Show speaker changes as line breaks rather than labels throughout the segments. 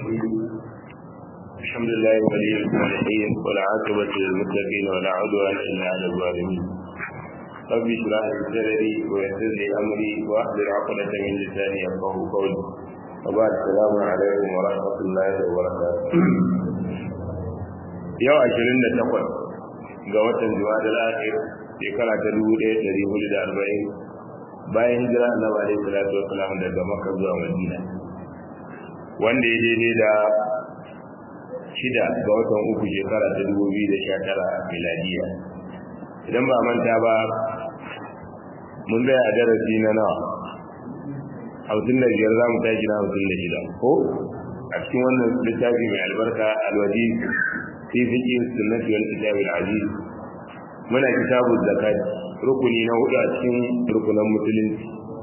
الرحيم الحمد لله ولي الصالحين والعاقبة للمتقين ولا عدوان إلا على الظالمين رب اشرح لي صدري ويسر لي أمري واحلل عقدة من لساني يفقه قولي وبعد السلام عليكم ورحمة الله وبركاته yau ashirin da takwas ga watan jumadal akhir shekara ta dubu ɗaya ɗari hudu da arba'in bayan hijira annabi alaihi salatu wassalam daga makka zuwa madina wanda ya daidai da shida ga watan uku shekara ta dubu biyu da sha tara miladiya idan ba manta ba mun zai a darasi na nawa hamsin da biyar za mu tashi na hamsin da shida ko a cikin wannan littafi mai albarka alwaji fi fiqh sunnati wal kitab al aziz muna kitabu zakat rukuni na hudu a cikin rukunan musulunci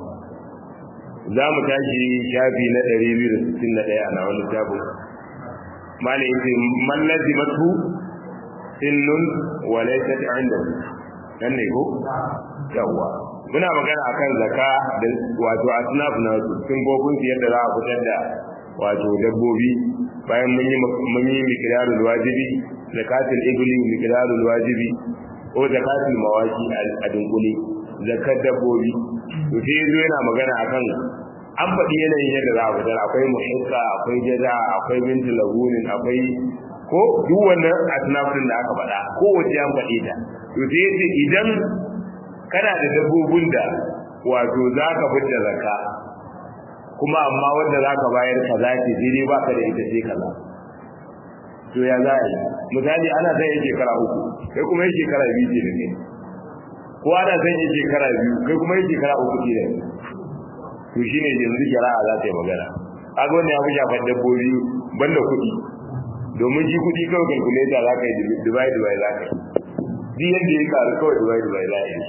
za mu tashi shafi na 261 a nawa littafin malai yace man lazimatu sinnun wa laysat indahu nan ne ko yawa muna magana akan zaka da wato asnaf na sun gobin yadda za a fitar da wato dabbobi bayan mun yi mun yi miqdarul wajibi zakatul ibli miqdarul wajibi ko zakatul mawaki a dunkule zakat dabbobi to sai yazo yana magana akan an faɗi yanayin yadda za a fitar akwai muhikka akwai jaza akwai minti lagunin akwai ko duk wannan asnafin da aka faɗa ko wace an faɗi ta to sai yace idan kana da dabbobin da wato za ka fitar zakka kuma amma wanda za ka bayar kaza ce daidai ba ka da ita sai kaza to ya za a yi misali ana son yin shekara uku kai kuma yin shekara biyu ce da kai ko ana son yin shekara biyu kai kuma yin shekara uku ce da kai to shi ne yanzu shari'a za ta yi magana kaga wannan ya fi shafar dabbobi banda kuɗi domin shi kuɗi kawai kalkuleta za ka yi dubai dubai za ka yi duk yadda ya karu kawai dubai dubai za a yi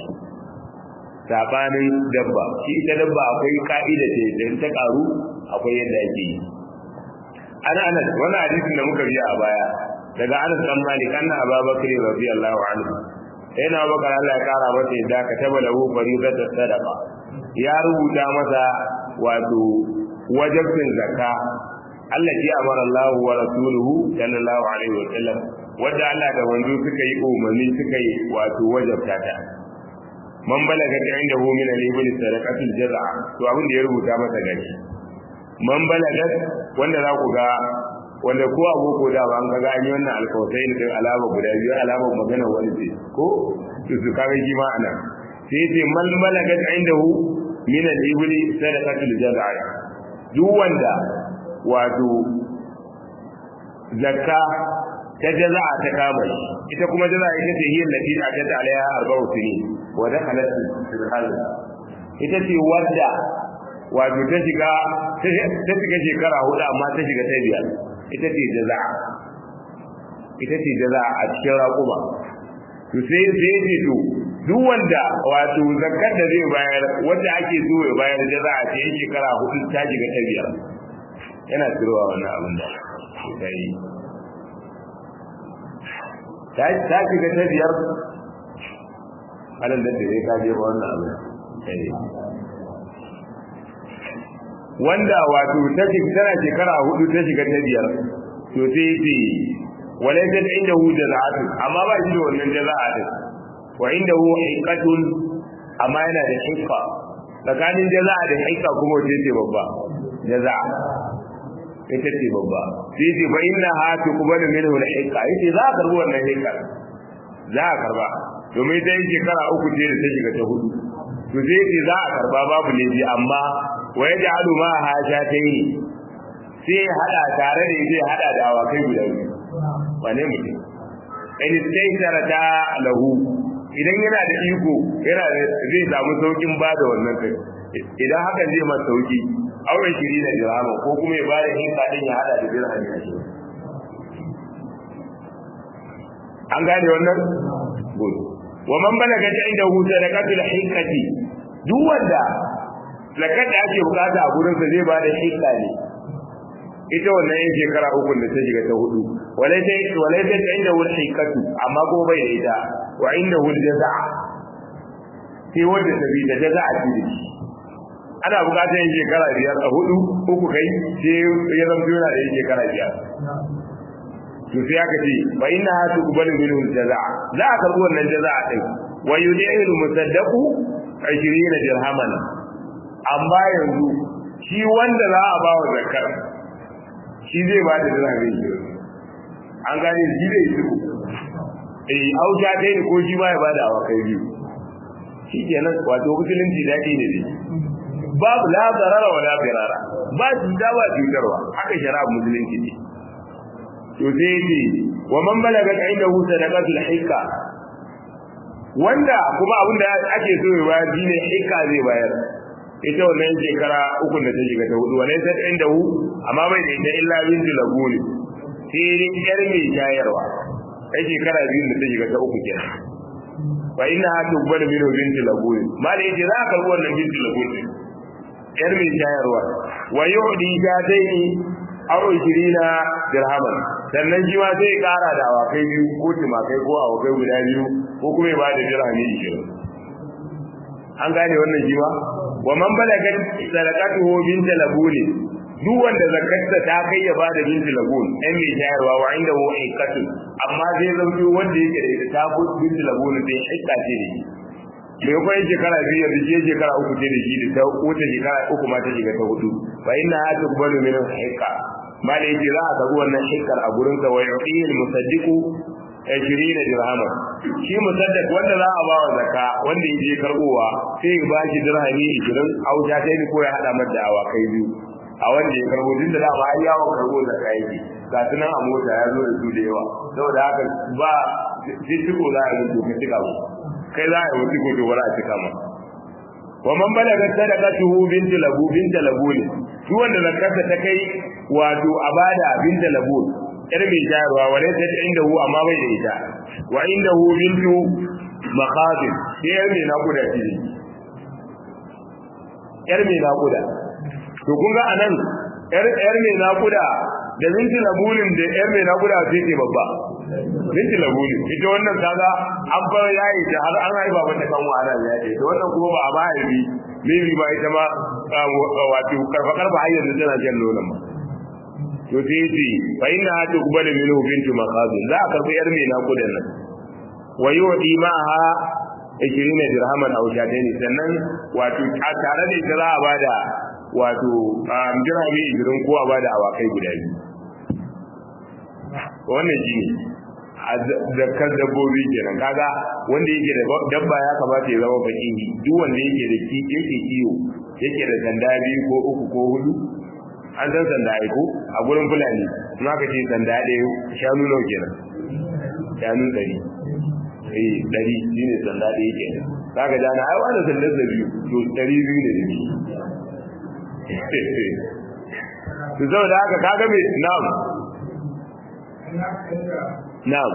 sabanin dabba shi ita dabba akwai ka'ida ce da ta karu akwai yadda ake yi ana anas wannan hadisin da muka biya a baya daga anas dan malik anna ababakar radiyallahu anhu sai na bakar Allah ya kara masa yadda ka taba lahu faridat sadaqa ya rubuta masa wato wajibin zakka Allah ya amara Allah wa rasuluhu sallallahu alaihi wa sallam wanda Allah da wanzu suka yi umarni suka yi wato wajabta ta man balaga ta inda hu min al-ibn sadaqatul jaz'a to abin da ya rubuta masa gashi man balaga wanda za ku ga wanda ko aboko da ba an ga an yi wannan alkawai ne din alama guda biyu alama magana wani ce ko to su kaga shi ma ana sai ce man balaga ta inda hu min al-ibn sadaqatul jaz'a duk wanda wato zakka ta jaza'a ta kama shi ita kuma jaza'a ita ce hiyar lati a jata alaiha arba'u sini wa dakhalat fil hal ita ce wadda wato ta shiga ta shiga shekara hudu amma ta shiga ta biyar ita ce jaza'a ita ce jaza'a a cikin raƙuma to sai sai ce to duk wanda wato zakkar da zai bayar wanda ake so ya bayar jaza'a ce shekara hudu ta shiga ta biyar yana tsirowa wannan abin da ta yi ta shiga ta biyar alal da zai kaje wannan abu wanda wato ta shiga tana shekara hudu ta shiga ta biyar to sai ce walaysa inda hu jaza'atu amma ba shi da wannan jaza'atu wa inda hu hiqatun amma yana da hiqa tsakanin jaza'a da hiqa kuma wace ce babba jaza'a ita ce babba sai ce fa inna ha tuqbalu minhu al-hiqa yace za a karbi wannan hiqa za a karba domin ta yi shekara uku ce da ta shiga ta hudu to zai ce za a karba babu laifi amma wa yaj'alu ma ha shatayn sai hada tare da zai hada da awakai guda biyu wane mutum in sai sarata lahu idan yana da iko yana zai samu saukin bada wannan kai idan haka zai masa sauki auren shiri da dirhama ko kuma ya bada hinka din ya hada da dirham ya shi an gane wannan good wa man balaga ta inda hu sadaqatul hinkati duk wanda zakat da ake bukata a gurin sa zai bada hinka ne ita wannan yin shekara uku da ta shiga ta hudu walai ta walai ta inda hu hinkatu amma ko bai da ita wa inda hu jaza'a sai wanda ta bi da jaza'a ce ana bukatar yin shekara biyar a hudu uku kai sai ya zama yana da yin shekara biyar to sai aka ce fa inna ha tuqbalu minhu jazaa za a karbi wannan jazaa din wa yudilu musaddaqu 20 dirhaman amma yanzu shi wanda za a ba wa zakar shi zai ba da dirhamin an gane shi zai yi eh auja dai ko shi ba ya bada awa kai biyu shi kenan wato musulunci daɗi ne dai babu la zarara wa la firara ba shi da ba cutarwa haka shari'a musulunci ne to sai ce wa man balaga indahu sadaqatul hikka wanda kuma abin da ake so ya bayar shine hikka zai bayar ita wannan shekara uku da ta shiga ta hudu wala sai indahu amma bai da ita illa bintu laguni sai dai yar mai shayarwa ai shekara biyu da ta shiga ta uku kenan wa inna ha tuqbalu minhu bintu laguni mala yace za ka karbi wannan bintu laguni yar mai shayarwa wa yu'di jataini aw 20 dirhaman sannan shi ma sai kara da awakai biyu ko timakai ko awakai guda biyu ko kuma ya bada dirhami 20 an gane wannan shi ma wa man balaga sadaqatuhu bintu laguni duk wanda zakarta ta kai ya bada bintu lagun ɗan mai shayarwa wa inda hu hikatu amma zai zauki wanda yake da ita ta ko bintu lagun sai hikka ce da shi me ko yin shekara biyu yanzu je shekara uku ce da shi da ta wata shekara uku ma ta shiga ta hudu fa inna ha tuqbalu min hikka ma da yake za a karbi wannan hikkar a gurin ka wa yu'ti al musaddiqu 20 dirhama shi musaddaq wanda za a ba wa zakka wanda yaje karbowa sai ya ba shi dirhami 20 auja ta ko ya hada mata awakai biyu a wanda ya karbo din da dama ai yawon karbo da kayayyaki ga su nan a mota ya zo da su da yawa saboda haka ba jijjigo za a yi to ka cika mu kai za a yi wasu ko dogara a cika ma wa man balaga sadaqatuhu bintu labu bintu labu ne shi wanda zakarta ta kai wato abada bintu labu yar mai jayarwa wale ta inda hu amma bai da ita wa inda hu bintu maqabil sai yar mai nakuda ce yar mai nakuda to kun ga anan yar yar mai nakuda da binti labunin da yar mai nakuda sai ce babba binti labunin ita wannan kaga an fara yayi ta har an haifa mata kan wara ya ce to wannan kuma ba a ba haifi maybe ba ita ma wato karfa karfa har yanzu tana jan nonon ma to sai ce fa inna hatu kubala minhu bintu maqabil za a karbi yar mai nakuda nan wa yudi ma'aha 20 dirhaman aw shataini sannan wato tare da ita za a bada wato jirage igirin kowa ba da awakai guda biyu wannan shi ne a zakar dabbobi kenan kaga wanda yake da dabba ya kamata ya zama fakihi duk wanda yake da ki yake iyo yake da sanda biyu ko uku ko hudu an san sanda aiko a gurin fulani kuma ka ce sanda ɗaya shanu nawa kenan shanu ɗari eh ɗari shi ne sanda ɗaya kenan zaka jana ai wani sandar da biyu to ɗari biyu ne da biyu su zau da haka kaga mai na'am na'am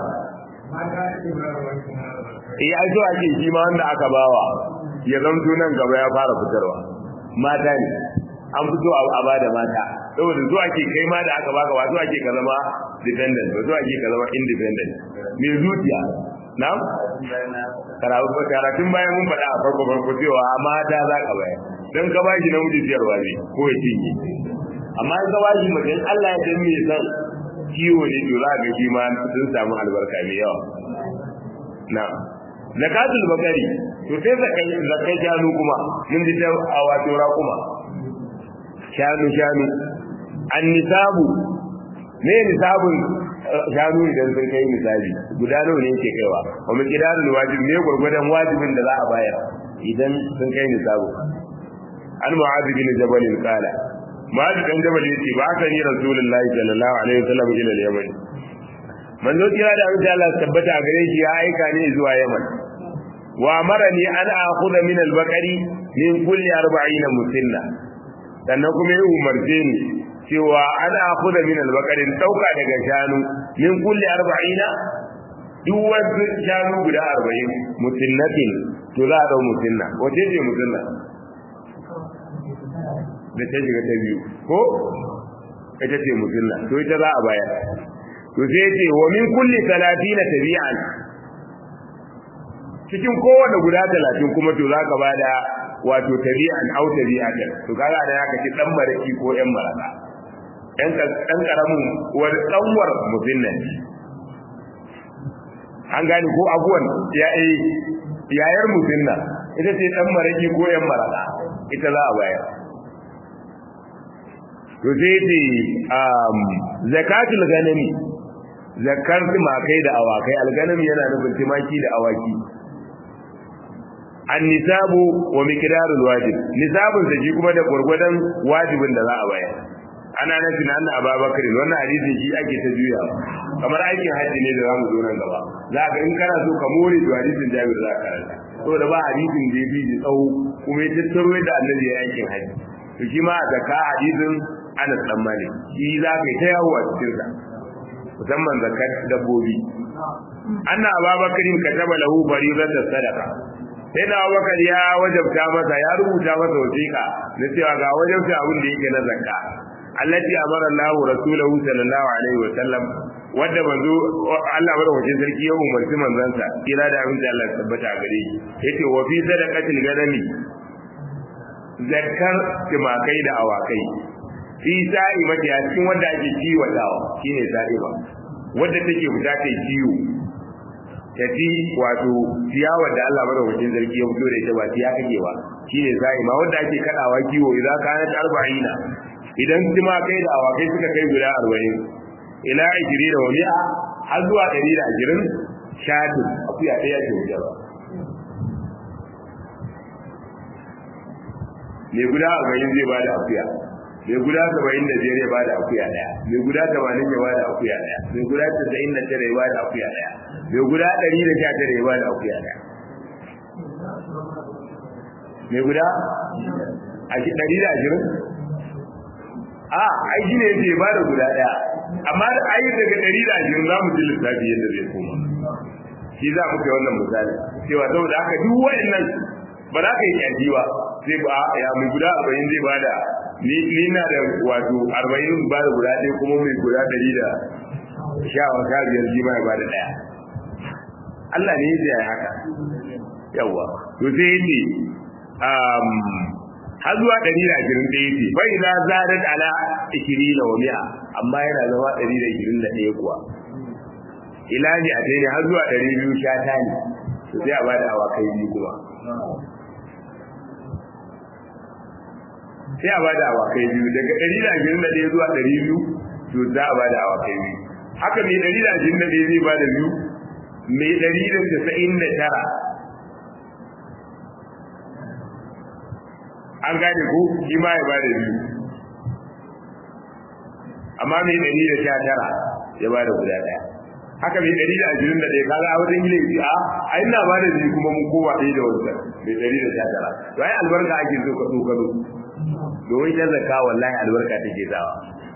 iya so ake shi ma wanda aka bawa ya zamto nan gaba ya fara fitarwa mata ne an fito a ba da mata saboda zuwa ke kai ma da aka baka ba zuwa ke ka zama dependent ba zuwa ke ka zama independent mai zuciya na'am karatun bayan mun faɗa a farko farko cewa mata za ka bayar don ka bashi namiji siyarwa ne ko ya cinye amma in ka bashi mutum Allah ya dan me san kiwo ne to za ga shi ma sun samu albarka mai yawa na zakatul bakari to sai zakai zakai shanu kuma mun ji ta a wato kuma shanu shanu an nisabu ne nisabun shanu idan sun kai misali guda nawa ne yake kaiwa wa miqdarul wajib ne gurgurdan wajibin da za a bayar idan sun kai nisabu an mu'adh bin jabal qala mu'adh bin jabal yace ba ka ni rasulullahi sallallahu alaihi wasallam ila al-yaman manzo kira da Allah Allah tabbata gare shi ya aika ni zuwa yaman wa amarani an akhudha min al-baqari min kulli 40 musinna sannan kuma ya umarce ni cewa an akhudha min al-baqari dauka daga shanu min kulli 40 duk wasu shanu guda 40 musinnatin to za a dau musinna wace ce musinna da ta shiga ta biyu ko ita ce musulna to ita za a bayar to sai ce wa min kulli 30 tabi'an cikin kowanne guda 30 kuma to zaka bada wato tabi'an au tabi'atan to kaga da ya kace dan baraki ko yan maraka ɗan ɗan karamin wani ɗanwar mutum nan an gane ko abuwan ya eh yayar mutum nan ita ce ɗan maraki ko yan maraka ita za a bayar to sai ce zakatul ganami zakar tumakai da awakai alganami yana nufin tumaki da awaki an nisabu wa miqdarul wajib nisabun da shi kuma da gurgurdan wajibin da za a bayar ana nufin anna ababakar wannan hadisin shi ake ta juya kamar aikin haji ne da zamu zo nan gaba za ka in kana so ka more da hadisin Jabir za ka karanta to da ba hadisin da yafi da tsawo kuma ya tattaro da annabi ya aikin haji to shi ma zakka hadisin Anas dan Malik shi za ka yi ta yawo a cikin sa musamman zakat dabbobi anna ababakar kataba lahu fariidata sadaqa sai da abubakar ya wajabta masa ya rubuta masa wasiƙa na cewa ga wajabta abin da yake na zakka allati amara Allah rasulahu sallallahu alaihi wa sallam wanda manzo Allah madaukakin sarki ya umarci manzansa kira da abin da Allah ya tabbata a gare shi yace wa fi sadaqatil ganami zakkar timakai da awakai fi sa'imati a cikin wanda ake kiwatawa shine sa'ima wanda take fita ta kiwo ta ci wato ciyawa da Allah madaukakin sarki ya fito da ita ba ciya kake ba shine sa'ima wanda ake kadawa kiwo idan kana arba'ina idan kuma kai da awakai suka kai guda 40 ila ajiri da wami'a har zuwa 120 shatin akuya ɗaya ce wuce ba mai guda 40 zai bada akuya mai guda 75 ya bada akuya ɗaya mai guda 80 ya bada akuya ɗaya mai guda 99 ya bada akuya ɗaya mai guda 119 ya bada akuya ɗaya mai guda a 120 a ai shine yake ba da guda daya amma ai daga 120 za mu ji lissafi yadda zai koma shi za mu kai wannan misali cewa saboda haka duk wayannan ba za ka yi kyaji ba sai ba ya mai guda 40 zai bada ni ni na da wato 40 ba da guda ɗaya kuma mai guda 100 da sha wa sha biyar shi ma ya bada daya Allah ne ya yi haka yawa to sai yace um har zuwa ɗari da ashirin da yake bai za zadat ala ishirin wa mi'a amma yana zama ɗari da ashirin da ɗaya kuwa ilaji a ne har zuwa ɗari biyu sha ta ne to sai a ba da awakai biyu kuma sai a ba da awakai biyu daga ɗari da ashirin da ɗaya zuwa ɗari biyu to za a ba da awakai biyu haka mai ɗari da ashirin da ɗaya zai ba da biyu mai ɗari da casa'in da tara an gane ko shi ma ya bada biyu amma mai ɗari da sha tara ya bada guda ɗaya haka mai ɗari da ashirin da ɗaya kaga a wajen gina yi a a ina bada biyu kuma mun kowa ɗaya da wancan mai ɗari da sha tara to ai albarka ake so ka tsokano domin ta zaka wallahi albarka take sawa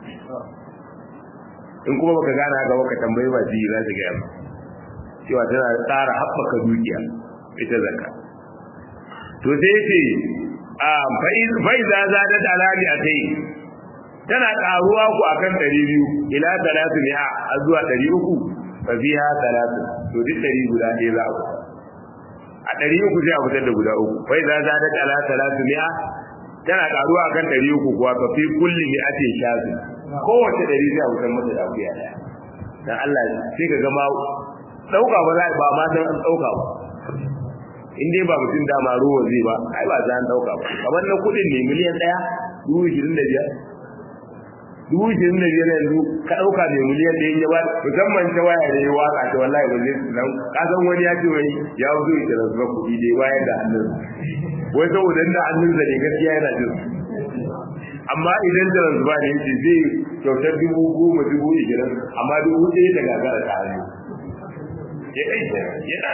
in kuma baka gane haka baka tambayi ba ji za su gaya ma cewa tana tsara haɓaka dukiya ita zakka to sai ce fai za za da dalali a kai tana karuwa ku akan 200 ila 300 a zuwa 300 fa fiha 300 to duk 100 guda ɗaya za ku a 300 sai a fitar da guda uku fai za za da ala 300 tana karuwa akan 300 kuwa fa fi kulli mi'atin shafi kowace 100 sai a fitar mata da akuya daya dan Allah sai ka ga ma dauka ba za ba ma san an dauka ba in dai ba mutum dama ruwa zai ba ai ba za an dauka ba kamar na kudin ne miliyan ɗaya dubu ishirin da biyar dubu ishirin da biyar yanzu ka ɗauka mai miliyan ɗaya ya ba musamman ta waya da ya waka ta wallahi ba zai nan ka san wani ya ce wani ya zo ya tsara zuwa kuɗi dai bayan da hannun wai saboda da hannun sa ne gaskiya yana jin amma idan da zuba ne yace zai kyautar dubu goma dubu ishirin amma dubu ɗaya ta gagara ta hannu ya ɗai yana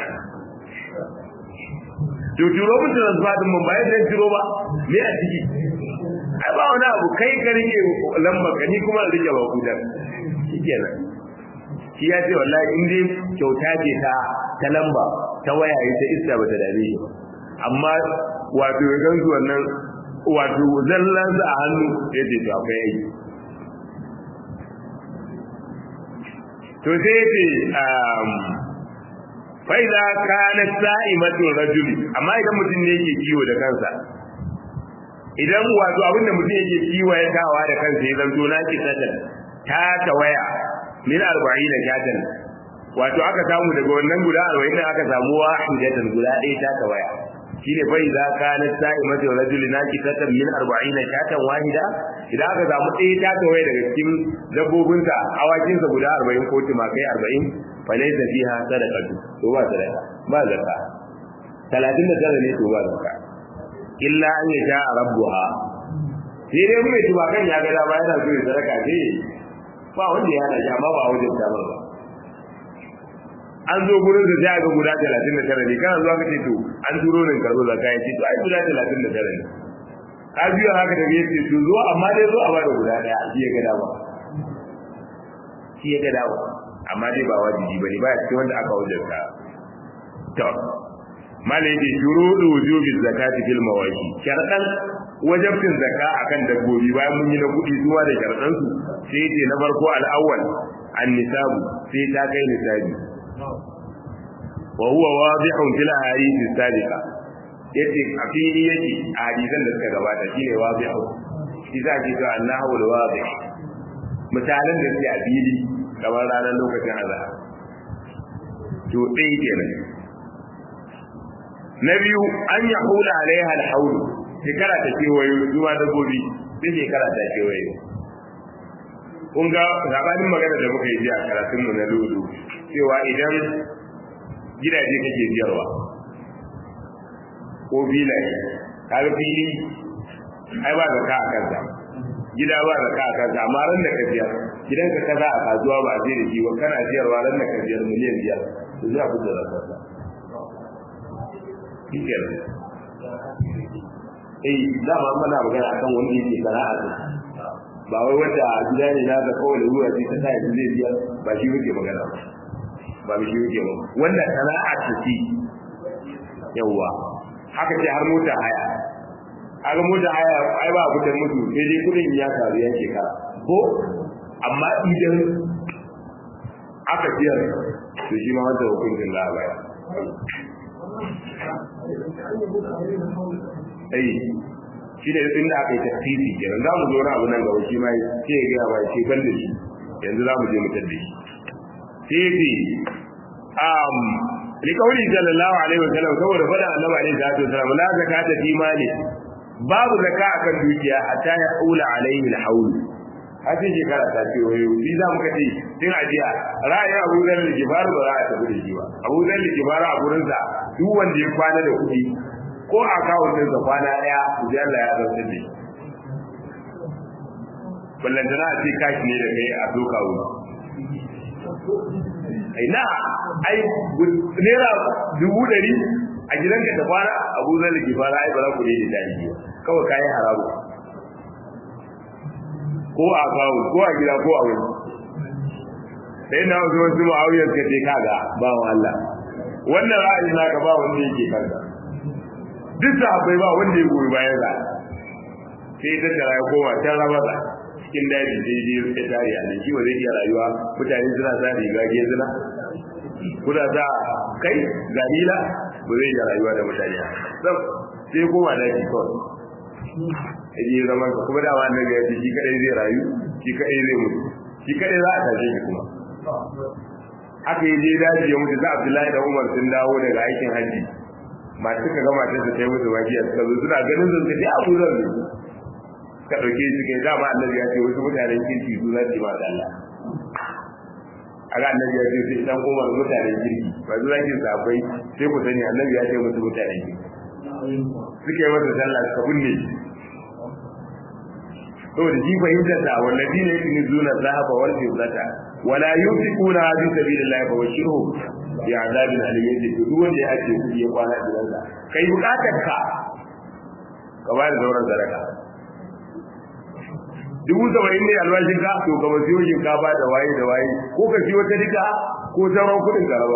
to turo mun transfer din mun bayan zai turo ba me a ciki ai ba wani abu kai ka rike lamba ka ni kuma rike ba kudan shikenan shi ya ce wallahi in dai kyauta ce ta ta lamba ta waya ita iska bata dame shi amma wato ya gansu wannan wato zallan sa a hannu ya ce to akwai aiki to sai ya ce fa'iza kana sa'imatu rajuli amma idan mutum ne yake kiwo da kansa idan wato abin da mutum yake kiwayatawa da kansa ya zanto na kisatan ta tawaya min arba'ina shatan wato aka samu daga wannan guda arba'in da aka samu wahidatan guda ɗaya ta tawaya shine bai za ka na sa'i mata rajuli na kisatan min arba'ina shatan wahida idan aka samu ɗaya ta tawaya daga cikin dabbobinsa awakinsa guda arba'in ko tumakai arba'in falaisa fiha sadaqatu to ba sadaqa ba zakka 39 ne to ba zakka illa an yasha rabbuha sai dai mai tumakan ya ga da ba yana so ya sadaka ce ba wanda ya hada shi amma ba wajen ta ba an zo gurin da sai ga guda 39 ne kana zuwa kace to an turo ne ka zo zakka ya ce to ai guda 39 ne ka biyo haka da yace to zo amma dai zo a ba da guda daya shi ya ga dawa shi ya ga dawa amma dai ba wajibi bane ba cikin wanda aka wajabta to malai da shuruɗu wujubi zakati fil mawashi sharadan wajabtin zakka akan dabbobi bayan mun yi na kudi zuwa da sharadan su sai ce na farko al-awwal an-nisabu sai ta kai nisabi wa huwa wadihun fil ahadith as-sabiqa yace a fili yake a hadisan da suka gabata shine wadihu shi za ki ga annahu al-wadih misalan da suke a fili kamar ranar lokacin azhar to ɗaya kenan na biyu an ya hula alaiha alhaulu shekara ta kewayo zuwa dabbobi sai shekara ta kewayo kun ga zabanin magana da muka yi ji a karatunmu na lulu cewa idan gidaje kake biyarwa ko filaye kaga fili ai ba zaka a kansa gida ba zaka a kansa amma ran da ka biyar gidan ka kaza a kasuwa ba zai da shi ba kana biyarwa ran da ka biyar miliyan biyar to zai abu da zakarsa shikenan eh dama muna magana akan wanda yake sana'a ne ba wai wanda gida ne na da kawai ruwa ce ta sai zai biya ba shi yake magana ba ba shi yake ba wanda sana'a ta ci yawa haka ce har mota haya haka mota haya ai ba kudin mutu sai dai kudin ya karu ya shekara ko amma idan aka biyar to shi ma wanda hukuncin za a bayar ai shi ne inda aka yi tafsiri kenan za mu zo na abu nan gaba shi ma sai ya gaya mai ban da shi yanzu za mu je mu tadda shi sai fi um likauli sallallahu alaihi wasallam saboda fada annabi alaihi salatu wasallam la zakata fi mali babu zaka akan dukiya hatta ya ula alaihi alhawl har sai shekara ta ce wayo bi za mu kace tun ajiya ra'ayin Abu Dharr al-Ghifar ba za a tafi da shi ba Abu Dharr al-Ghifar a gurin sa duk wanda ya kwana da kuɗi ko a kawo din sa kwana daya sai Allah ya zartar da shi ballantana a ce kashi ne da kai a doka wuri ai na ai naira dubu ɗari a gidanka ta kwana abu zai lagi fara ai ba za ku daidai tarihi ba kawai kayan haramu ko a kawo ko a gida ko a wuri sai na wasu wasu ma'auyar ka ce kaga ba wa Allah wannan ra'ayi naka ba wanda yake kanka duk sahabbai ba wanda ya goyi bayan sa sai ta tara ya koma can rabata cikin daji sai je ya tare a nan shi ba zai iya rayuwa mutane suna sa riga ge suna kuna sa kai galila ba zai iya rayuwa da mutane sam sai koma daji kawai ya je zaman ka kuma dama annabi ya ce shi kadai zai rayu shi kadai zai mutu shi kadai za a tashe shi kuma aka yi je daji ya mutu za Abdullahi da Umar sun dawo daga aikin haji masu suka ga matar ta yi musu wajiya suka zo suna ganin sun ce abu zan ne ka dauke su kai dama annabi ya ce wasu mutanen kirki su zai ma da Allah aga annabi ya ce sai dan Umar mutanen kirki ba zuwa kin sabai sai ku sani annabi ya ce musu mutanen kirki suke masa sallah suka kunne to da ji fahimtar da wallazi ne yake zuna zahaba wal fiddata wala yunfiquna fi sabilillahi fa bashirhu bi azabin alim yace duk wanda ya ake kudi ya kwana gidansa kai bukatar ka ka ba da zauren zaraka dubu saba'in ne albashin ka to ka siyo shinkafa da waye da waye ko ka siyo ta duka ko sauran kudin karaba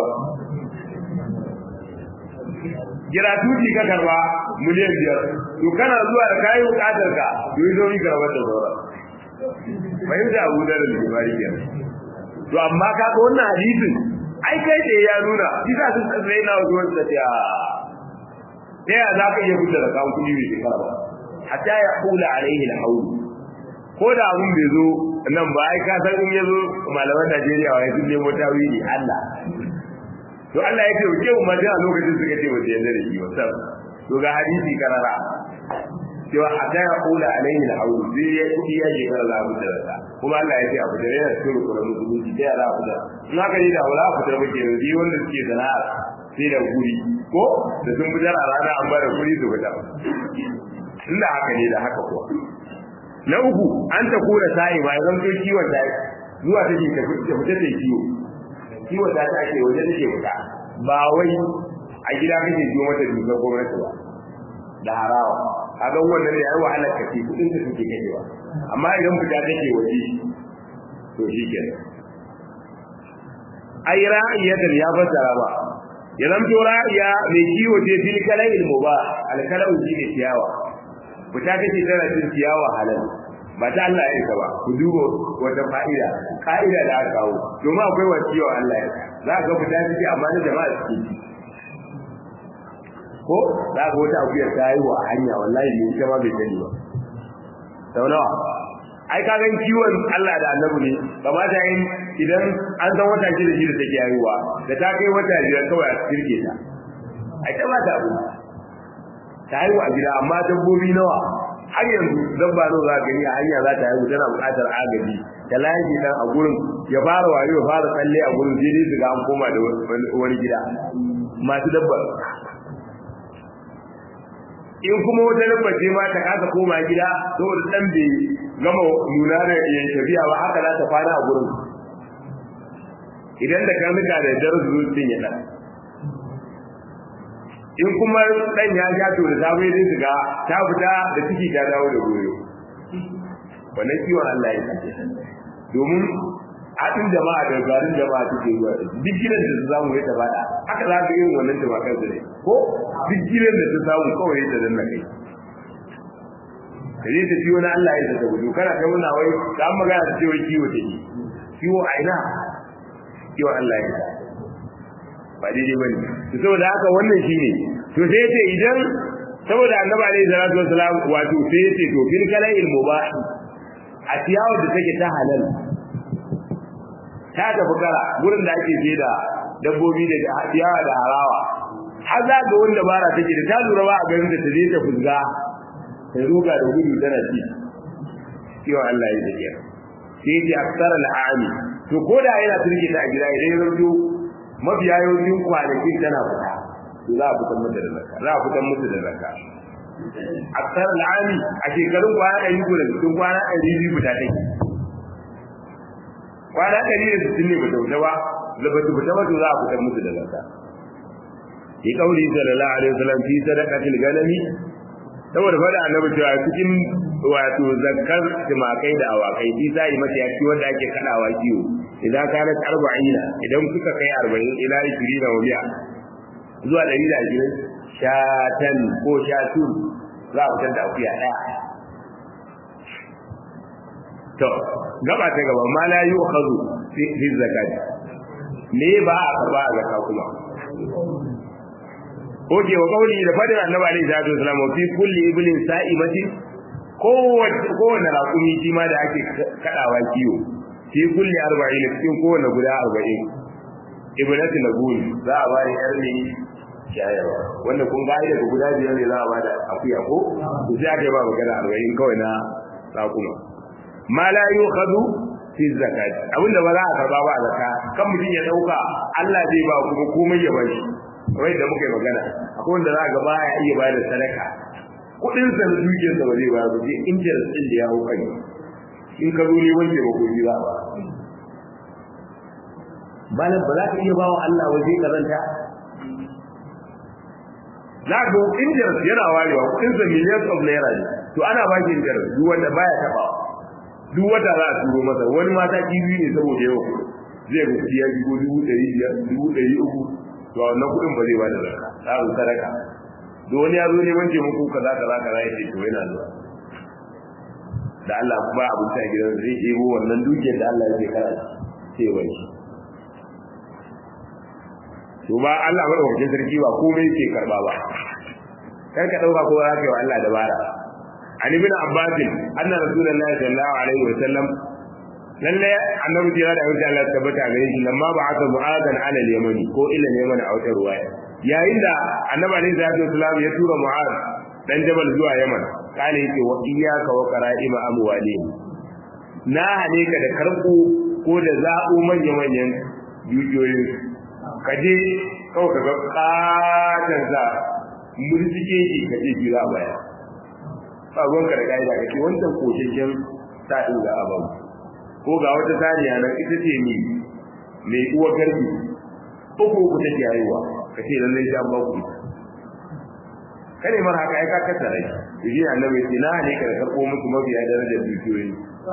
giratuti ka karba miliyan biyar to kana zuwa da kayi bukatar ka to yi zo yi karbar da sauran fahimta abu da da libari kenan to amma ka ga wannan hadisin ai kai da ya nuna shi za su tsaye na wasu wasu da ta ta ya za ka iya fita da kawo kuɗi mai shekara ba hatta ya hula alaihi al-hawl ko da abun bai zo nan ba ai ka san in yazo malaman Najeriya wai sun nemo tawili Allah to Allah ya ce ke mu maji a lokacin suka ce ba su yarda da shi ba sab to ga hadisi karara cewa hatta ya hula alaihi al-hawl sai ya kudi ya je kar Allah da rasa kuma Allah ya ce abu da yana cikin Qur'ani musulunci sai Allah ya fita in haka ne da wala fita ba ke yi wanda suke sana'a sai da guri ko da sun fitar a rana an bada guri su fita inda haka ne da haka kuwa na uku an ta kura sa'i ba zan to kiwon ta zuwa ta ke ta fita ta kiwo kiwon ta ta ake waje take fita ba wai a gida kake jiwo mata dukkan gwamnati ba da harawa kaga wannan ne yayi wahalar kace kudin ta suke kajewa amma idan fita take waje to shikenan ai ra'iyatan ya fassara ba ya zamto ra'iya mai kiwo ce fil kala'il mubah al kala'u shine ciyawa fita take tana cin ciyawa halal ba ta Allah ya ba ku duba wata fa'ida ka'ida da aka kawo domin akwai wa ciwo Allah ya za ka fita take amma da jama'a suke ci ko za ka wata akuyar ta yi wa hanya wallahi ne ita ma bai sani ba sau nawa ai ka gan kiwon Allah da annabi ne kamata yin idan an san wata shida shida take haihuwa da ta kai wata biyar kawai a kirke ta ai ta ba ta abu ta haihu a gida amma dabbobi nawa har yanzu dabba nawa za ka gani a hanya za ta haihu tana buƙatar agaji ta layi dan a gurin ya fara wayo ya fara tsalle a gurin sai dai su ga an koma da wani gida masu dabbar in kuma wata dabba ce ma ta kasa koma gida saboda dan bai gama nuna da yan tafiya ba haka za ta fara a gurin idan da karnuka da darasu zuciyar ya dan in kuma dan ya ja to da sabai dai su ga ta fita da ciki ta dawo da goyo wannan kiwon Allah ya ce domin haɗin jama'a da garin jama'a suke zuwa duk gidan da su samu ya tabada haka za ka yin wannan jama'a su ne ko duk gidan da su samu kawai ya danna kai kaje ta ciwo na Allah ya ta gudu kana kai muna wai da an magana ta ce wai kiwo take kiwo a ina kiwo Allah ya ba daidai bane to saboda haka wannan shine to sai yace idan saboda annabi alaihi salatu wasalam wato sai yace to fil kala il mubah a ciyawa da take ta halal ta tafi kara gurin da ake sai da dabbobi da ciyawa da harawa har za ga wanda bara take da ta lura ba a garin da ta je ta fuzga ta ruga da gudu tana ci kiwa Allah ya zake sai yace aksar al'ami to koda yana turke ta a gida idan ya zo mafiya yawancin kwanakin tana fita to za a fitar mata da zakka za a fitar musu da zakka aksar al'ami a shekarun kwana ɗari ko da cikin kwana ɗari biyu fita take kwana ɗari da sittin ne bata fita ba da bata fita ba to za a fitar musu da zakka fi kauli sallallahu alaihi wasallam fi sadaqatil ganami saboda fada annabi cewa cikin wato zakkar timakai da awakai fi sai mata yaki wanda ake kadawa kiwo idan kana arba'ina idan kuka kai 40 ila 20 da wuya zuwa 120 shatan ko shatun za a fitar da akuya daya to gaba ta gaba ma la yu'khadhu fi zakat me ba a karba a zakka kuma oke wa kauli da fadin annabi alaihi salatu wasallam fi kulli iblin sa'imati kowace kowanne raƙumi shi ma da ake kadawa kiwo fi kulli arba'in cikin kowanne guda arba'in ibnati nabul za a bari yar ne shayarwa wanda kun ga ai daga guda biyar ne za a bada akuya ko to sai aka ba magana arba'in kawai na raƙuma ma la yukhadu fi zakat abinda ba za a karba ba a zakka kan mutum ya dauka Allah zai ba kuma komai ya bashi kamar da muka yi magana akwai wanda za ga baya iya ba da sadaka kudin sa da dukiyar sa ba zai ba ba sai interest din da ya hau kai in ka zo ne wanke ba kuɗi za ba malam ba za ka iya bawa Allah waje karanta za ga interest yana warewa kudin sa millions of naira ne to ana ba shi interest duk wanda baya taba duk wata za a turo masa wani mata kiwi ne saboda yawa zai ga kuɗi ya shigo dubu ɗari biyar dubu ɗari uku to wannan kuɗin ba zai ba da zakka tsarin sadaka da wani ya zo neman taimako kaza kaza kaza ya ce to yana zuwa da Allah kuma abin ta gidan zai ɗebo wannan dukiyar da Allah yake kara sai wani to ba Allah ba ɗaukakin sarki ba komai yake karba ba kar ka ɗauka ko za ka yi wa Allah dabara an ibn abbas anna rasulullahi sallallahu alaihi wa sallam lalle annabi jira da insha Allah tabbata gare shi lamma ba'atha mu'adan ala al-yamani ko ila al-yamani a wata ruwaya yayin da annabi alaihi salatu wasallam ya tura mu'ad dan jabal zuwa yaman kale yake wa iyyaka wa qara'ima amwalihim na hane ka da karko ko da za'u manya manyan dukiyoyin ka je kawai ka ga katan sa murtike shi ka je jira baya ba gonka da kaida ka ce wancan kosheshen ta dinga aban ko ga wata saniya nan ita ce ni mai uwa garbi uku uku take haihuwa ka ce lallai ta ba ku kare mara haka ai ka kasa rai shi annabi ce na ne ka karbo musu mabiya darajar dukiyoyi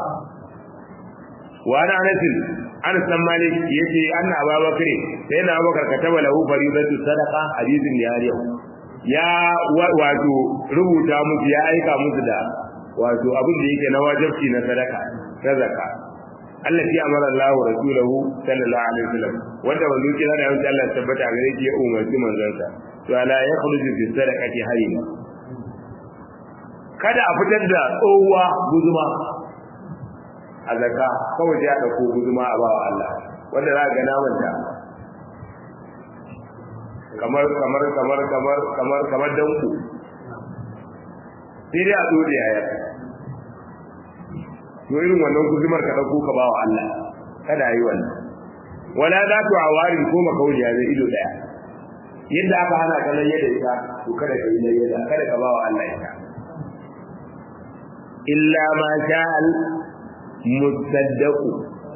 wa ana anas an san malik yace anna ababakar sai na abubakar kataba lahu faridatu sadaqa hadithin ya yau ya wato rubuta musu ya aika musu da wato abin da yake na wajibi na sadaka ta zakka allati amara Allah rasulahu sallallahu alaihi wasallam wanda manzo kira da yanzu Allah tabbata gare shi ya umarci manzansa to ala yakhruju bi sadaqati hayna kada a fitar da tsohuwa guzuma a zakka kawai sai a dauko guzuma a bawa Allah wanda za ga naman ta kamar kamar kamar kamar kamar kamar danku sai dai a dole yaya to irin wannan guzumar ka dauko ka bawa Allah kada yi wannan wala za tu awari ko makauliya zai ido daya yadda aka hana ka nan yadda ita to kada ka yi nan yadda kada ka bawa Allah ita illa ma sha'al musaddaqu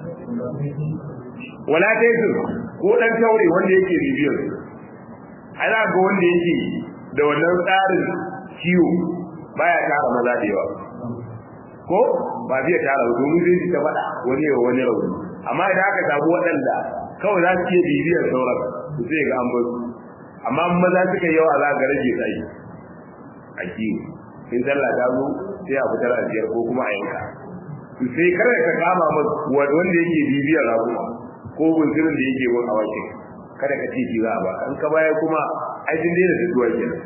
wala taysu ko dan taure wanda yake bibiyar ana ga wanda yake da wannan tsarin ciwo baya tara maza da yawa ko ba zai tara ba domin zai ta faɗa wani yawa wani rauni amma idan aka samu waɗanda kawai za su iya bibiyar sauran su sai ga an basu amma maza suka yawa za ga rage tsayi a kiwo in sallah ta zo sai a fitar a biyar ko kuma a yanka to sai kar ka kama masa wanda yake bibiyar rabuwa ko bunsirin da yake bin awakin kada ka ce shi za a ba an ka baya kuma ai din daina fituwa kenan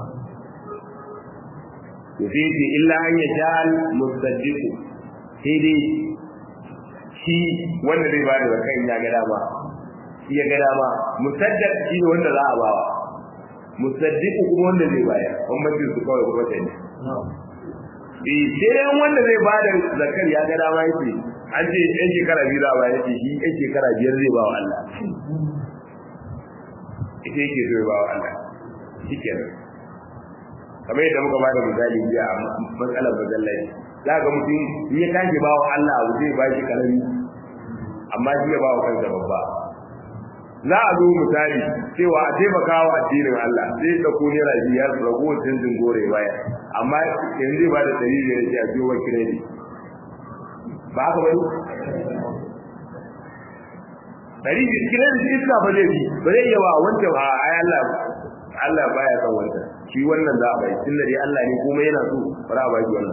to sai ce illa an ya ja'al musaddiqu sai dai shi wanda zai ba da zakan ya ga dama shi ya ga dama musaddaq shi ne wanda za a ba wa musaddiqu kuma wanda zai bayar bambancin su kawai kuma sai ne eh sai dai wanda zai ba da zakar ya ga dama yake an ce yan shekara biyu za a bayar yake shi yan shekara biyar zai ba wa Allah ita yake zai ba wa Allah shi kenan kamar yadda muka bada misali jiya a matsalar masallaci za ga mutum in ya tashi ba wa Allah abu zai ba shi karami amma shi ya ba wa kansa babba za a zo misali cewa a taimaka wa addinin Allah zai ɗauko naira biyar ragowar canjin gore baya amma yanzu zai ba da ɗari biyar ce a biyo wa kiredi ba haka bane ɗari biyar kiredi iska ba zai bi ba zai iya ba wancan a ai Allah Allah baya son wancan shi wannan za a bai tun da dai Allah ne kuma yana so ba za a bai wannan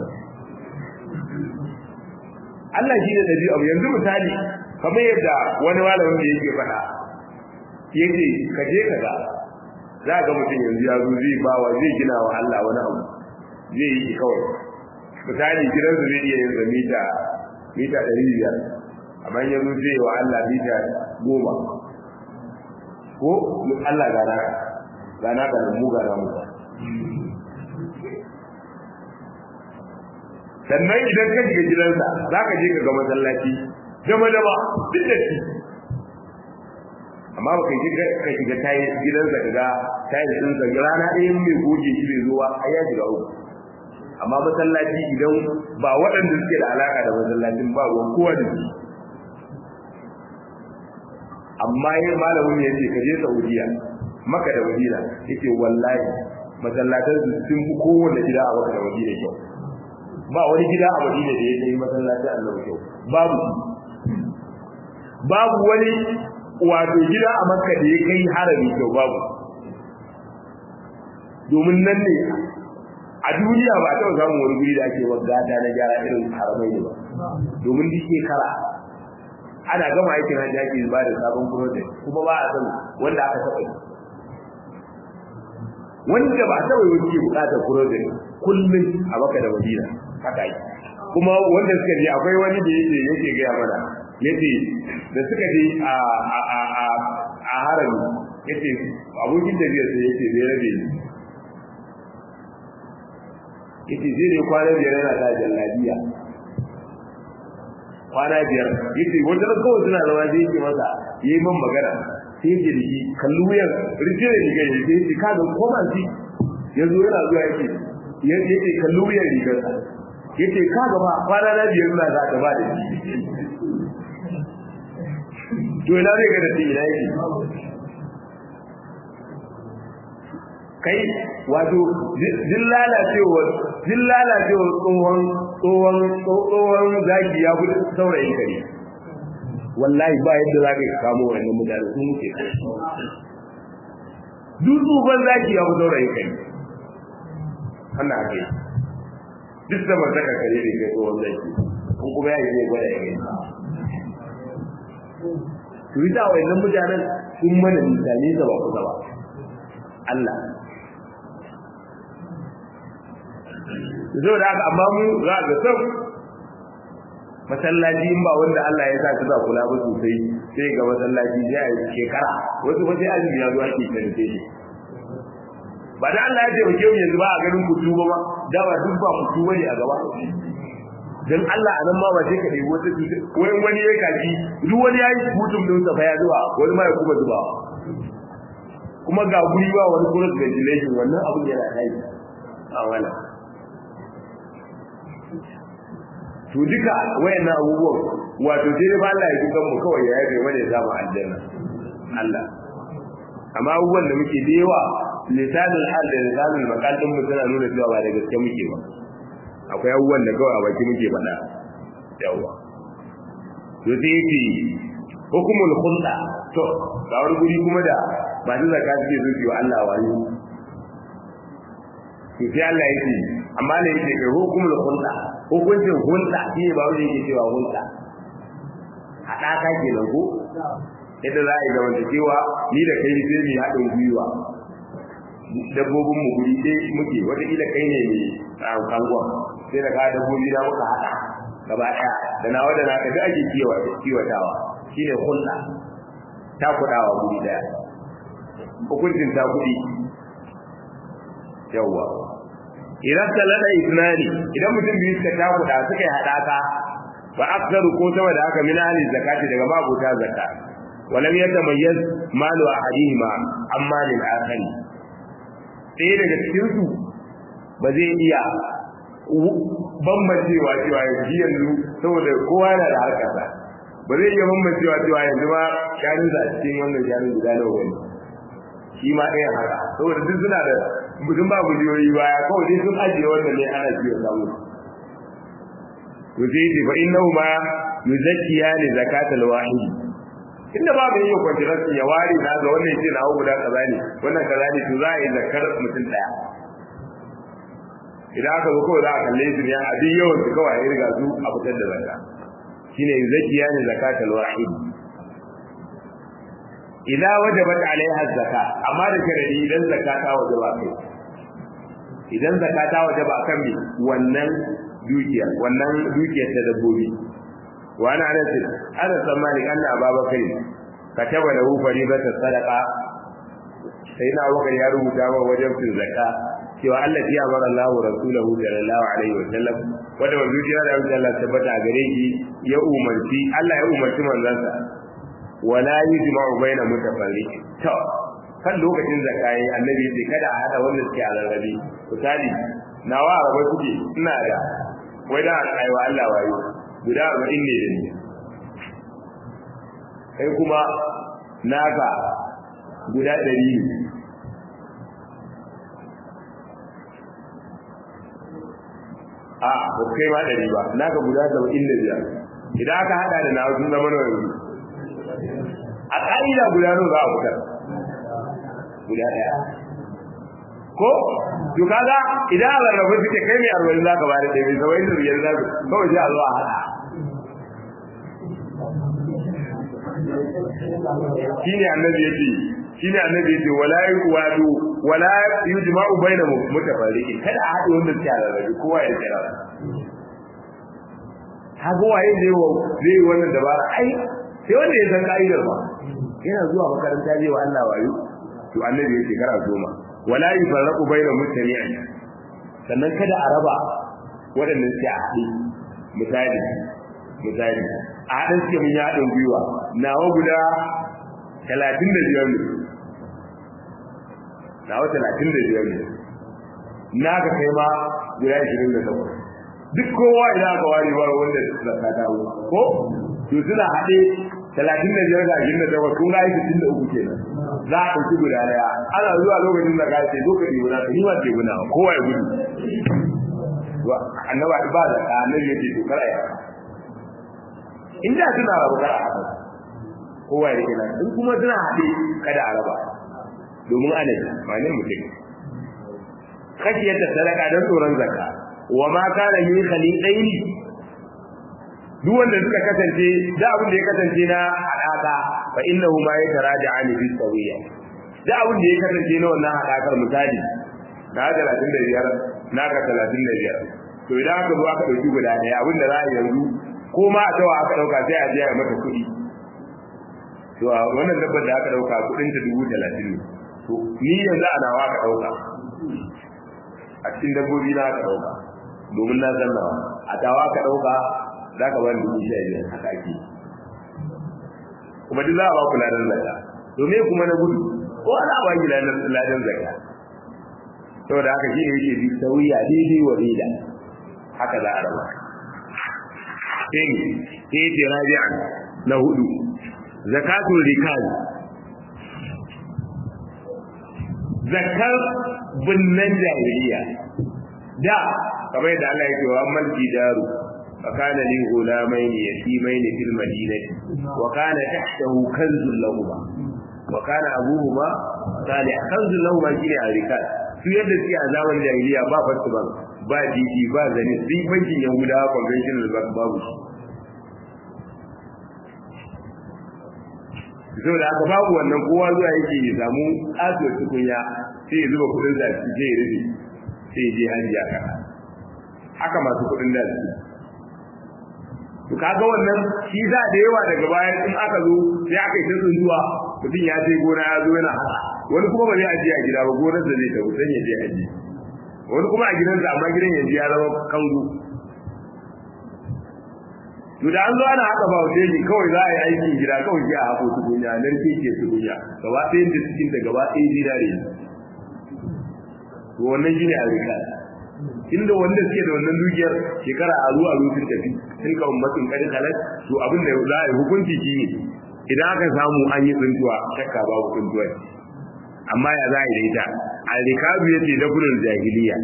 Allah shi ne dabi abu yanzu misali kamar yadda wani malamin da yake faɗa yake ka je ka ga za ga mutum yanzu ya zo zai ba wa zai gina wa Allah wani abu zai yi kawai misali gidansu zai iya yin mita mita ɗari biyar amma yanzu zai wa Allah mita goma ko Allah gana gana da mu gana mu sannan idan ka shiga gidansa za ka je ka ga masallaci dama dama duk da shi amma ba ka je ka shiga tayi gidansa ka ga tayi sun sa rana ɗaya mai goge shi bai zuwa ai ya shiga uku amma masallaci idan ba waɗanda suke da alaka da masallacin ba ruwan kowa da shi amma yin malamin ya ce ka je Saudiya maka da Madina yake wallahi masallatan su sun fi kowanne gida a maka da Madina kyau ba wani gida a Madina da ya kai masallacin Allah kyau babu babu wani wato gida a Makka da ya kai harami kyau babu domin nan ne a duniya ba ta samun wani guri da ake wadata na gyara irin haramai ne ba domin duk shekara ana gama aikin hajji ake ba da sabon project kuma ba a san wanda aka taɓa yi wanda ba taɓa yi wuce buƙatar project kullum a baka da madina haka yi kuma wanda suka je akwai wani da yake yake gaya mana yace da suka je a a a a a harami yace abokin tafiya sai yace zai rabe ni yace zai ne kwana biyar yana ta jallabiya kwana biyar yace wanda kawai suna zama zai yake masa yayi man magana sai yake da shi kallu wuyan rijiyar riga ya ce yake kaga koma shi yanzu yana zuwa yake yake kallu wuyan rigar sa yace kaga ba kwana na biyar na za ka ba da shi to ina zai ga da shi ina yake kai wato din lalacewa din lalacewa tsohon tsohon tsohon zaki ya gudu saurayin kare wallahi ba yadda za ka yi kamo wannan mutane sun muke duk tsohon zaki ya gudu saurayin kare ana ake duk da ban saka kare da ke tsohon zaki kun kuma ya yi zai gwada ya gani to yi ta wannan mutanen sun mana misali da ba kusa ba Allah zo da haka amma mu za ga sau masallaci in ba wanda Allah ya sa su ba kula ba sosai sai ga masallaci sai a shekara wasu ba sai azumi ya zo ake karfe shi ba da Allah ya ce ke mu yanzu ba a ganin kutu ba ma da ba duk ba kutu bane a gaba dan Allah a nan ma ba sai ka dai wata wai wani ya kaji duk wani yayi mutum din sa fa ya zuwa wani ma ya kuma zuba kuma ga guri ba wani cross ventilation wannan abun yana kai a wannan to duka wayannan abubuwan wato sai dai ba Allah ya kukan mu kawai ya yabe mana ya samu aljanna Allah amma abubuwan da muke da yawa lisanul hal da lisanul maqal din mu tana nuna cewa ba da gaske muke ba akwai abubuwan da kawai a baki muke faɗa yawa to sai yake hukumul khulda to ga wani guri kuma da masu zakka suke so su yi Allah wani to sai Allah yake amma ne yake kai hukumul khulda hukuncin hulɗa shi ne ba wani yake cewa hulɗa haɗaka ke nan ko yadda za a yi zamantakewa ni da kai sai mu haɗin gwiwa dabbobin mu guri ɗaya muke wataƙila kai ne mai kangon sai da ka dabbobi na muka haɗa gaba ɗaya da nawa da naka duk ake kiwatawa shine hulɗa ta kuɗawa guri ɗaya hukuncin ta kuɗi yawwa idan talada isnani idan mutum biyu suka takuda suka yi hadaka wa aksaru ko sama da haka min ahli zakati daga mabuta zakka walam yatamayyaz malu ahadihima amma lil akhari sai daga cikin su ba zai iya bambancewa cewa yanzu yanzu saboda kowa yana da harkarsa ba zai iya bambancewa cewa yanzu ma shanun a cikin wannan shanun guda nawa wani shi ma ɗayan haka saboda duk suna da mutum ba gujiyoyi baya kawai dai sun ajiye wannan ne ana ciwo samu to sai ce fa innahu ma yuzakkiya li zakatal wahid inda ba mai yin kwantirar ya ware na ga wannan ce na guda kaza ne wannan kaza ne to za a yi zakar mutum daya idan aka zo kawai za a kalle su ne a duk yawan su kawai ya riga su a fitar da zakka shine yuzakkiya li zakatal wahid idan wajabat alaiha zakka amma da sharadi idan zakka ta wajaba kai idan zakka ta wajaba kan mi wannan dukiya wannan dukiyar ta dabbobi wa ana anas ana tsammani anna ababakar kataba lahu faribata sadaqa sai na wakar ya rubuta wa wajen fin zakka cewa Allah ya bar Allah wa rasulahu sallallahu alaihi wa sallam wanda wannan dukiya da Allah tabbata gare shi ya umarci Allah ya umarci manzansa wala yujma'u baina mutafarriq to kan lokacin zakai annabi sai kada a hada wanda suke a rarrabe misali nawa araba suke ina da wai da ai wa Allah wayo guda 40 ne da ni kai kuma naka guda 100 ne a ba kai ma 100 ba naka guda 75 idan aka hada da nawa sun zama nawa a ƙa'ida guda nawa za a fitar guda ɗaya ko to kaga idan a rarrabu suke kai mai arba'in za ka ba da ɗaya saba'in da biyar za ka kawai sai a zo a haɗa shi ne annabi ya ce shi ne annabi ya ce wala yi wato wala yujma'u baina mutafarriqi kada a haɗe wanda suke rarrabe kowa ya kira kaga waye zai wa zai wannan dabara ai sai wanda ya san ka'idar ba yana zuwa makaranta zai wa Allah wayo to annabi yake kara goma wala yufarraqu baina mutami'in sannan kada a raba waɗanda suke a haɗe misali misali a haɗin suke mun yaɗin gwiwa nawa guda talatin da biyar ne nawa talatin da biyar ne na ka kai ma guda ashirin da takwas duk kowa idan aka ware ba wanda zaka dawo ko to suna haɗe talatin da biyar ga ashirin da takwas kun ga aiki tun da uku kenan za a ɗauki guda ɗaya ana zuwa lokacin da ka ce zo ka ɗebi na ni ma ce guna kowa ya gudu annaba ba da ka annabi yake to kar a yi in da suna rabu kar a haɗa kowa ya kenan in kuma suna haɗe kada a raba domin ana yi ma'anin mutum kashiyar da sadaka don tsoron zakka wa ma kana yi khalidaini duk wanda suka kasance da abin da ya kasance na hadaka fa innahu ma yataraja'ani fi sawiya da abin da ya kasance na wannan hadakar misali na 35 naka 35 to idan aka zo aka dauki guda daya abin da za a yanzu ko ma a tawa aka dauka sai a je a mata kuɗi to wannan dabbar da aka dauka kuɗin ta 30 ne to ni yanzu a nawa aka dauka a cikin dabbobi na aka dauka domin na san nawa a tawa aka dauka za ka bani dubu sha biyar haka ake kuma duk za a ba ku ladan zakka to me kuma na gudu ko ana ba ki ladan zakka saboda haka shi ne yake bi sauya daidai wa daida haka za a raba sai sai ce rabi'an na hudu zakatul rikal zakar binnan jahiliya da kamar yadda Allah yake wa amman jidaru فكان لي غلامين يتيمين في المدينة وكان تحته كنز لهما وكان أبوهما صالح كنز لهما شيء الركال su yadda suke a zaman jahiliya ba fasu ba ba titi ba zane sai bankin yahuda conventional bank babu shi saboda haka babu wannan kowa zuwa yake ya samu kasuwar tukunya sai ya zuba kudin da sai ya rufe sai ya je hajji aka haka masu kudin da su to kaga wannan shi za da yawa daga baya in aka zo sai aka yi ta zuwa mutum ya je gona ya zo yana haka wani kuma ba zai ajiye a gida ba gonar da zai tafi sai ya je ajiye wani kuma a gidansa amma gidan yanzu ya zama kango to da an zo ana haka ba wuce ne kawai za a yi aikin gida kawai ji a hako tukunya nan ke ke tukunya gaba ɗaya da cikin ta gaba ɗaya zinare to wannan shine a rika inda wanda suke da wannan dukiyar shekara a zuwa rufin tafi sun ka ummatin kadin halal to abin da za a yi hukunci shi ne idan aka samu an yi tsuntuwa shakka babu tsuntuwa amma ya za a yi da ita al-rikabu yace da gudun jahiliya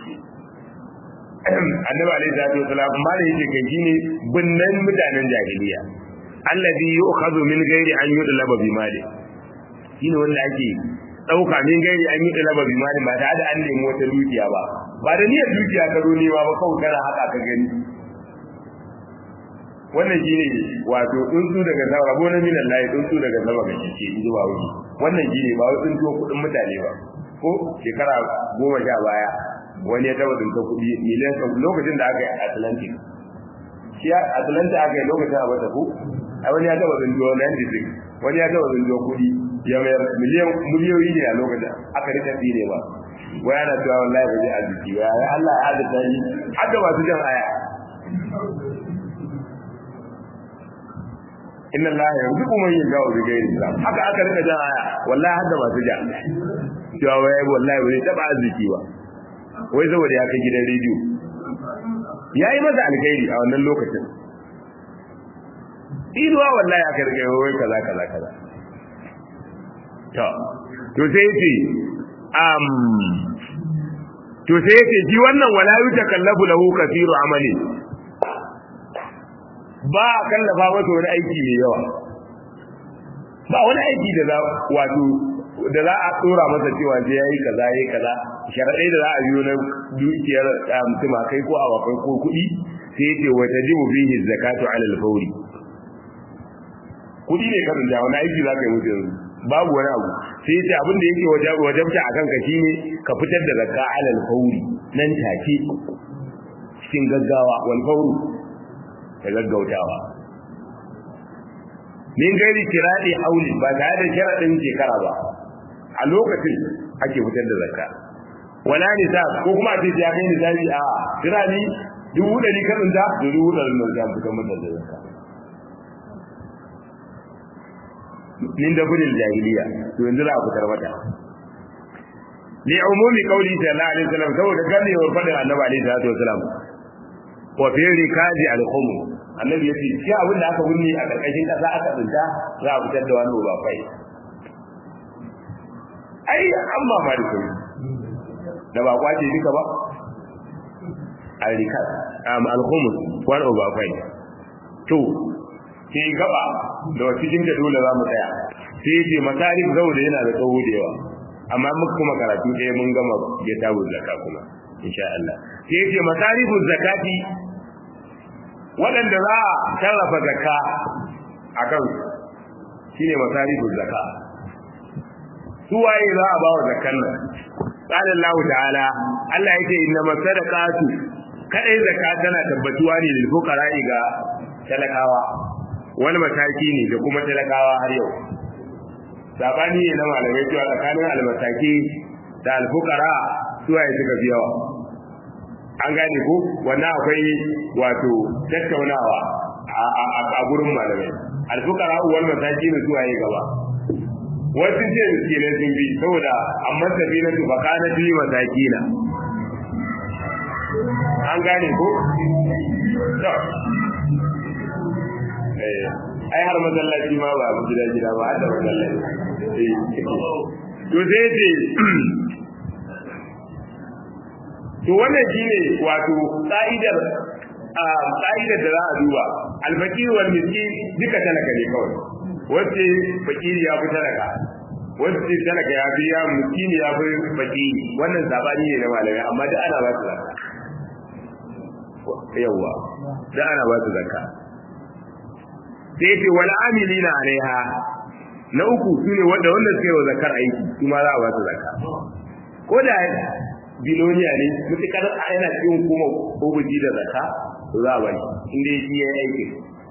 annabi alaihi salatu wasalam amma da yake kai shine binnan mutanen jahiliya allazi yu'khadhu min ghairi an yudlaba bi mali shine wanda ake dauka min gairi an yi dalaba bi mali ba tare da an nemi wata dukiya ba ba da niyyar dukiya ka zo nema ba kawai kana haka ka gani wannan shine wato tsuntsu daga sama rabo na minan layi tsuntsu daga sama ga kike in zuwa wuri wannan shine ba wai tsuntsu kudin mutane ba ko shekara goma sha baya wani ya taba tsinta kuɗi miliyan lokacin da aka yi atlantic shi atlantic aka yi lokacin a bata ko a wani ya taba tsinta 96 wani ya taba tsinta kuɗi ya mayar miliyan miliyoyi ne a lokacin aka rika tsire ba wai ana cewa wallahi ba zai arziki ba ya Allah ya azurta shi hadda masu jan aya inna Allah yarzuqu man yasha'u bi ghairi hisab haka aka rika jan aya wallahi hadda masu jan cewa wai wallahi ba zai taba arziki ba wai saboda ya kai gidan rediyo yayi masa alkhairi a wannan lokacin iduwa wallahi aka rika wai kaza kaza kaza to to sai yace um to sai yace shi wannan wala yutakallafu lahu kathiru amali ba kallafa masa wani aiki mai yawa ba wani aiki da za wato da za a tsora masa cewa sai yayi kaza yayi kaza sharadai da za a biyo na dukiyar mutum kai ko awakai ko kuɗi sai yace wa tajibu fihi zakatu ala al-fawri kuɗi ne karin da wani aiki za ka yi musu yanzu babu wani abu sai ce abin da yake wajabta a kanka shine ka fitar da zakka alal fauri nan take cikin gaggawa wal fauru da gaggautawa min gairi kiradi hauli ba tare da sharadin shekara ba a lokacin ake fitar da zakka wala nisa ko kuma a ce ya kai nisabi a kirani dubu ɗari kaɗin da dubu ɗari nan za fitar mata da zakka min da gudun jahiliya to yanzu za a fitar mata li umumi qawli sallallahu alaihi wasallam saboda ganewar fadin annabi alaihi salatu wasallam wa fi rikazi al-khum annabi yace shi abin da aka gunni a karkashin kasa aka tsinta za a fitar da wani ba fai ai amma ma da kai da ba kwace duka ba al-rikaz am al-khum wani ba fai to sai gaba da cikin da dole za mu tsaya sai yace masarif zauda yana da tsawo da yawa amma muka kuma karatu ɗaya mun gama ya tabu zakka kuma insha Allah sai yace masarifu zakati waɗanda za a sarrafa zakka akan shine masarifu zakka su waye za a bawa zakkan nan qala Allah ta'ala Allah yake inna masadaqatu kadai zakka tana tabbatuwa ne lil fuqara'i ga talakawa wani mataki ne da kuma talakawa har yau sabani ne na malamai cewa tsakanin almasaki da alfukara suwaye suka fi yawa an gane ko wannan akwai wato tattaunawa a gurin malamai alfukara wal masaki ne suwaye gaba wasu ce miskinai sun bi saboda amma tafi na su baka na fi masakina an gane ko ai har masallaci ma ba gida gida ba har da masallaci to sai ce to wannan shine wato ka'idar a ka'idar da za a duba alfakir wal miskin duka talaka ne kawai wacce fakiri ya fi talaka wacce talaka ya fi ya miskin ya fi fakiri wannan sabani ne na malamai amma da ana ba su zakka yawa da ana ba su zakka sai ce wal amilina alaiha na uku shine wanda wanda suka yi wa zakar aiki su ma za a ba su zakka ko da biloniya ne mutukar yana cikin kuma obuji da zakka to za a bari inda shi ya yi aiki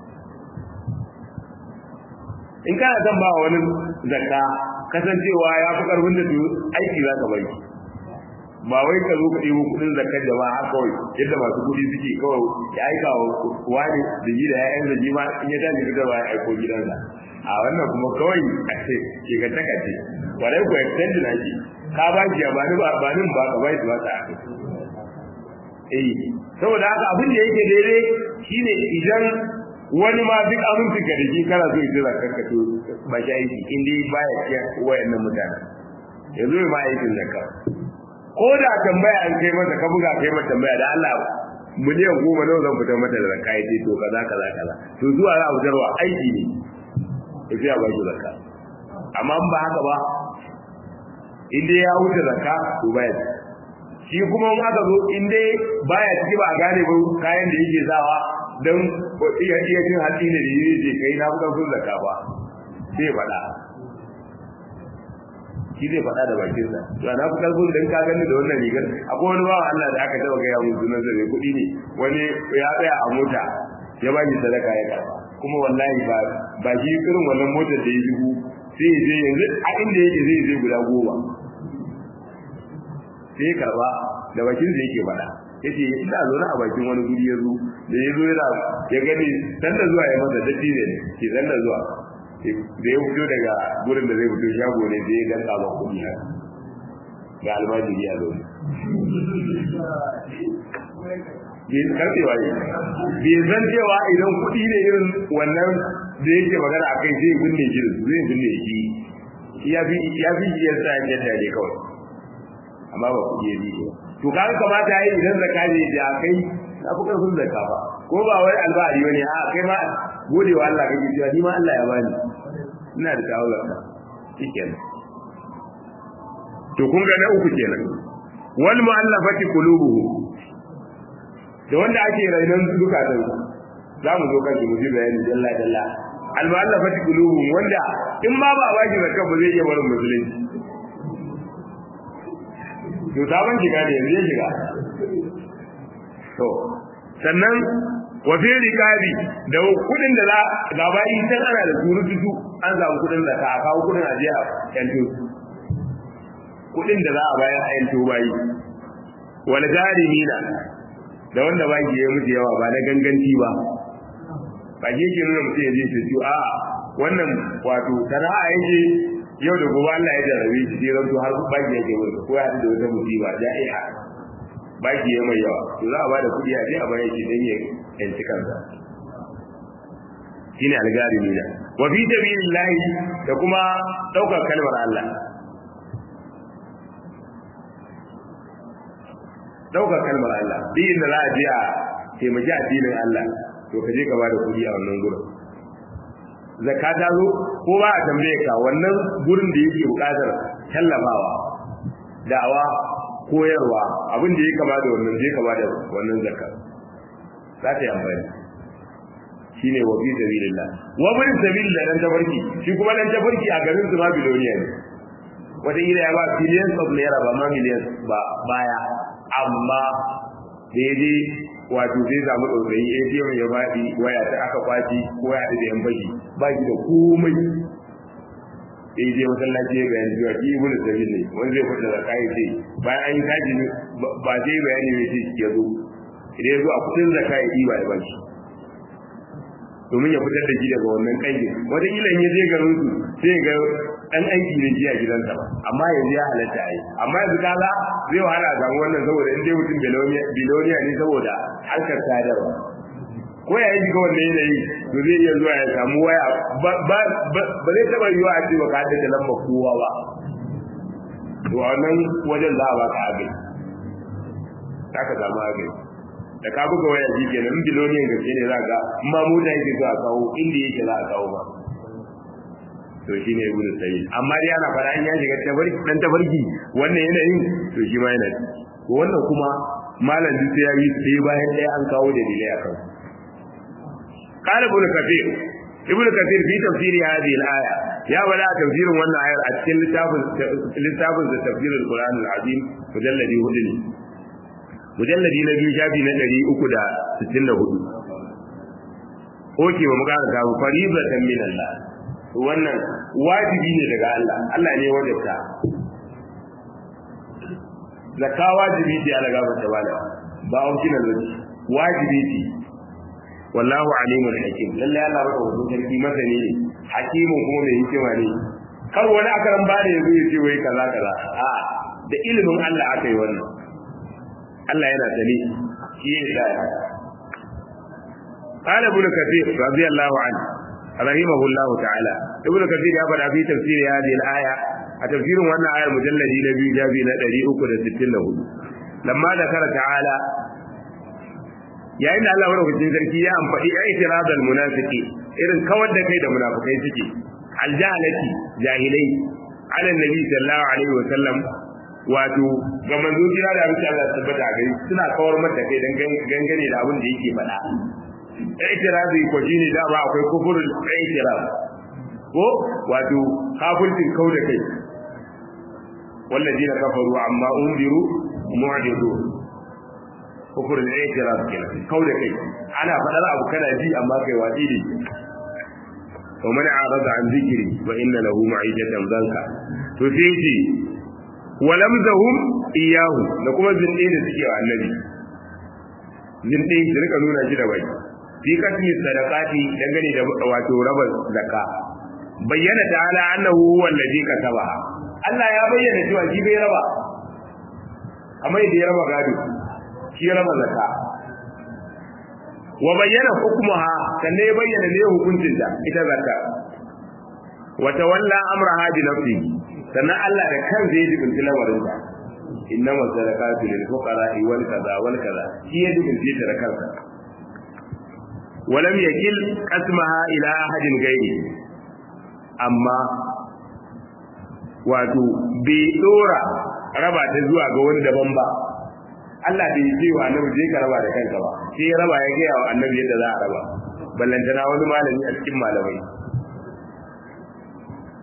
in kana son ba wani zakka kasancewa ya fi karfin da aiki za ka bari ba wai ka zo ka ɗebo kuɗin zakar jama'a kawai yadda masu kuɗi suke kawai ya aika wa wani da ji da ya'yan da ma in ya tashi fitar ba ya aiko gidansa a wannan kuma kawai a ce ke ka taka ce warai ko extend na shi ka ba shi ba ni ba ba ni ba ka bai ba ta eh saboda haka abin da yake daidai shine idan wani ma duk aminci ka da shi kana so ya zakar ka to ba shi aiki in dai baya cikin wayannan mutane yanzu ma aikin zakka ko da tambaya an kai masa ka buga kai masa tambaya da Allah miliyan goma nawa zan fitar mata da zakka yace to kaza kaza kaza to zuwa za a fitarwa aiki ne sai a baki zakka amma in ba haka ba in dai ya wuce zakka to baya shi kuma in aka zo in dai baya ciki ba a gane ba kayan da yake sawa dan iya iya cin hatsi ne da yake kai na fitar sun zakka ba sai faɗa shi zai faɗa da bakin sa to na fi karfin dan ka gani da wannan rigar akwai wani bawa Allah da aka taba gaya mun sunan sa kuɗi ne wani ya tsaya a mota ya ba shi sadaka ya karba kuma wallahi ba ba shi irin wannan motar da ya dubu sai ya je yanzu a inda yake zai je guda goma sai ya karba da bakin sa yake faɗa yace ina zaune a bakin wani guri ya zo da ya zo yana ya gani dan da zuwa ya masa datti ne ke dan da zuwa da ya fito daga gurin da zai fito shago ne da ya danka ba kuɗi haka ga almajiri a zaune bai karfewa ne bai zan cewa idan kuɗi ne irin wannan da yake magana a kai zai binne shi zai binne shi ya fi ya fi shi yasa ya jadda ne kawai amma ba kuɗi ya biye to kaga kamata yi idan zakka ne da kai na fi karfin zakka ba ko ba wai albari bane a kai ma gode wa Allah kake cewa ni ma Allah ya bani ina da kawo zakka shikenan to kun ga na uku kenan wal mu'allafati qulubuhum da wanda ake rainon zukatan za mu zo kan shi mu ji bayani dalla dalla al-mu'allafati qulubuhum wanda in ma ba a baki zakka ba zai iya barin musulunci to sabon shiga ne yanzu ya shiga to sannan wa fi riqabi da kudin da za ga bayi san ana da surutu an samu kudin da ka kawo kudin a jiya yanto kudin da za a bayar a yanto bayi wal jarimina da wanda ba ki yi musu yawa ba na ganganci ba ba ke ke nuna mutum ya je su a wannan wato sana'a yake yau da gobe Allah ya jarabe shi sai ranto har ba ki yake musu ko ya da wata musiba ja'iha ba ki yi mai yawa to za a ba da kuɗi a je a bayar shi dan ya yanci kansa shine algarimi da wa fi sabilillahi da kuma daukar kalmar Allah daukar kalmar Allah duk inda za a je a taimaki addinin Allah to ka je ka bada kuɗi a wannan gurin zakka ta zo ko ba a tambaye ka wannan gurin da yake buƙatar tallafawa da'awa koyarwa abin da ya kama da wannan je ka bada wannan zakka za ta yi amfani shine wa fi sabilillah wa bin sabilillah dan tabarki shi kuma dan tabarki a garin su ma biloniya ne wata ila ya ba billions of naira ba ma millions ba baya amma da ya je wato zai samu ɗaurayi atm ya baɗi waya ta aka kwaci ko ya da yan baki ba shi da komai sai je masallaci ya bayani cewa ki ibnu sabil ne wani zai fita da kai ce bayan an yi kaji ba sai bayani ne sai ya zo idan ya zo a kudin zakka ya ɗiba ya bashi domin ya fitar da shi daga wannan kangin wata kila in ya je garin su sai ga dan aiki ne ji a gidansa ba amma yanzu ya halatta ai amma yanzu kaga zai wahala a samu wannan saboda in dai mutum biloniya ne saboda harkar sadarwa ko ya yi shiga wannan yanayi to zai iya zuwa ya samu waya ba zai taba yiwa a ce baka haddace lambar kowa ba to a wannan wajen za a baka abin za ka samu abin da ka buga waya shi kenan biloniyan gaske ne za ka in ma mota yake so a kawo inda yake za a kawo ba to shi ne ibnu sayyid amma dai ana fara in ya shiga tabarki dan tabarki wannan yanayin to shi ma yana to wannan kuma malam duk sai ya yi sai bayan ɗaya an kawo da dalilai a kan qala ibnu kathir ibnu kathir fi tafsiri hadhihi al-aya ya bada tafsirin wannan ayar a cikin littafin littafin da tafsirul qur'an al-azim mujalladi hudu ne mujalladi na biyu shafi na ɗari uku da sittin da hudu oke ba mu ƙara ta bu faribatan min Allah wannan wajibi ne daga Allah Allah ne wajabta zakka wajibi ce ala gaba ta bala ba optional ba wajibi ce wallahu alimul hakim lalle Allah baka wato sarki masani ne hakimin kuma mai hikima ne kar wani akaran ba da yazo ya ce wai kaza kaza a da ilimin Allah aka yi wannan Allah yana sani shi ya sa ya قال ابن كثير رضي الله عنه رحمه الله تعالى ابن كثير يا بدا في تفسير هذه الآية تفسير وانا آية المجلد نبي جابي ندري أكد ستين له لما ذكر تعالى يا إن الله ورغة sarki ya amfani i'tiradal munafiki irin kawar da kai da munafikai suke aljahalati jahilai ala nabi sallallahu alaihi wa sallam wato ga manzo jira da abin Allah tabbata gari suna kawar mata kai dan gangane da abin da yake faɗa i'tirazi ko shine da ba akwai kufurul i'tiraz ko wato kafirtin kauda kai walladina kafaru amma undiru mu'ridu kufurul i'tiraz kenan kauda kai ana fadar abu kana ji amma kai wadi ne to man arada an zikri wa inna lahu ma'idatan zanka to sai ce walamzahum iyahu da kuma zinde da suke wa annabi zinde su rika nuna shi da bai fi kasmi sadaqati dangane da wato raba zakka bayyana ta'ala annahu huwa allazi kataba Allah ya bayyana cewa shi bai raba amma idan ya raba gado shi ya raba zakka wa bayyana hukmuha sannan ya bayyana ne hukuncin ta ita zakka wa tawalla amraha bi nafsi sannan Allah da kan zai jibinci lamarin ta innama sadaqatu lil fuqara wal kaza wal kaza shi ya jibinci ta da kansa ولم يكل قسمها إلى أحد غيره أما wato bai dora raba ta zuwa ga wani daban ba Allah bai ce wa annabi je ka raba da kanka ba sai ya raba ya gaya wa annabi yadda za a raba ballantana wani malami a cikin malamai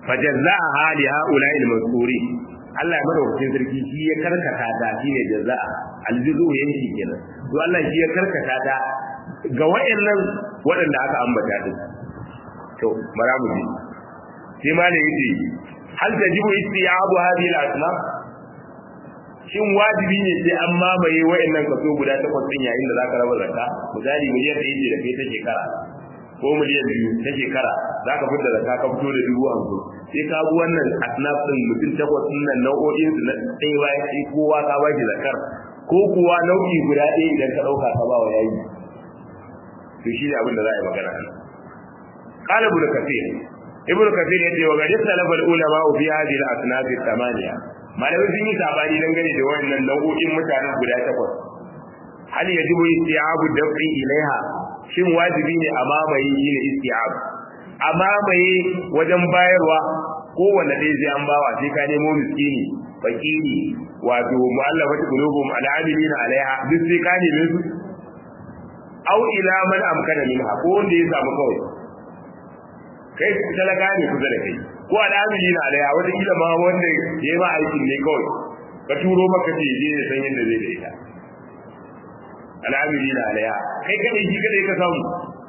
fajazza'a li ha'ula'i al-mazkuri Allah ya madaukakin sarki shi ya karkata ta shine jazza'a aljuzu yanki kenan to Allah shi ya karkata ta ga wayannan waɗanda aka ambata din to bara mu ji sai ma ne yace hal tajibu istiyabu hadhihi al-asnaf shin wajibi ne sai an mamaye wayannan kaso guda takwas din yayin da zaka raba zakka misali miliyan ɗaya ce da kai ta shekara ko miliyan biyu ta shekara zaka fitar da zakka ka fito da dubu hamsin sai ka bi wannan asnaf din mutum takwas din nan nau'o'in su na ɗaya bayan sai kowa ka ba shi zakar ko kuwa nau'i guda ɗaya idan ka ɗauka ka ba wa yayi to shi ne abin da za a yi magana nan قال ابن كثير ابن كثير يقول وقد اختلف العلماء في هذه الاصناف الثمانيه malamai sun yi sabani dangane da wayannan nau'o'in mutanen guda takwas hal yajibu isti'abu dafi ilaiha shin wajibi ne a mamaye shi ne isti'ab a mamaye wajen bayarwa kowanne ɗaya zai an bawa sai ka nemo miskini fakiri wato mu'allafati qulubum al'amilina alaiha duk sai ka neme su au ila man amkana minha ko wanda ya samu kawai kai talaka ne kusa da kai ko al'amili na alaiha wata kila ma wanda ya yi ma aikin ne kawai ka turo maka ce je ya san yadda zai da ita al'amili na alaiha kai kadai shi kadai ka samu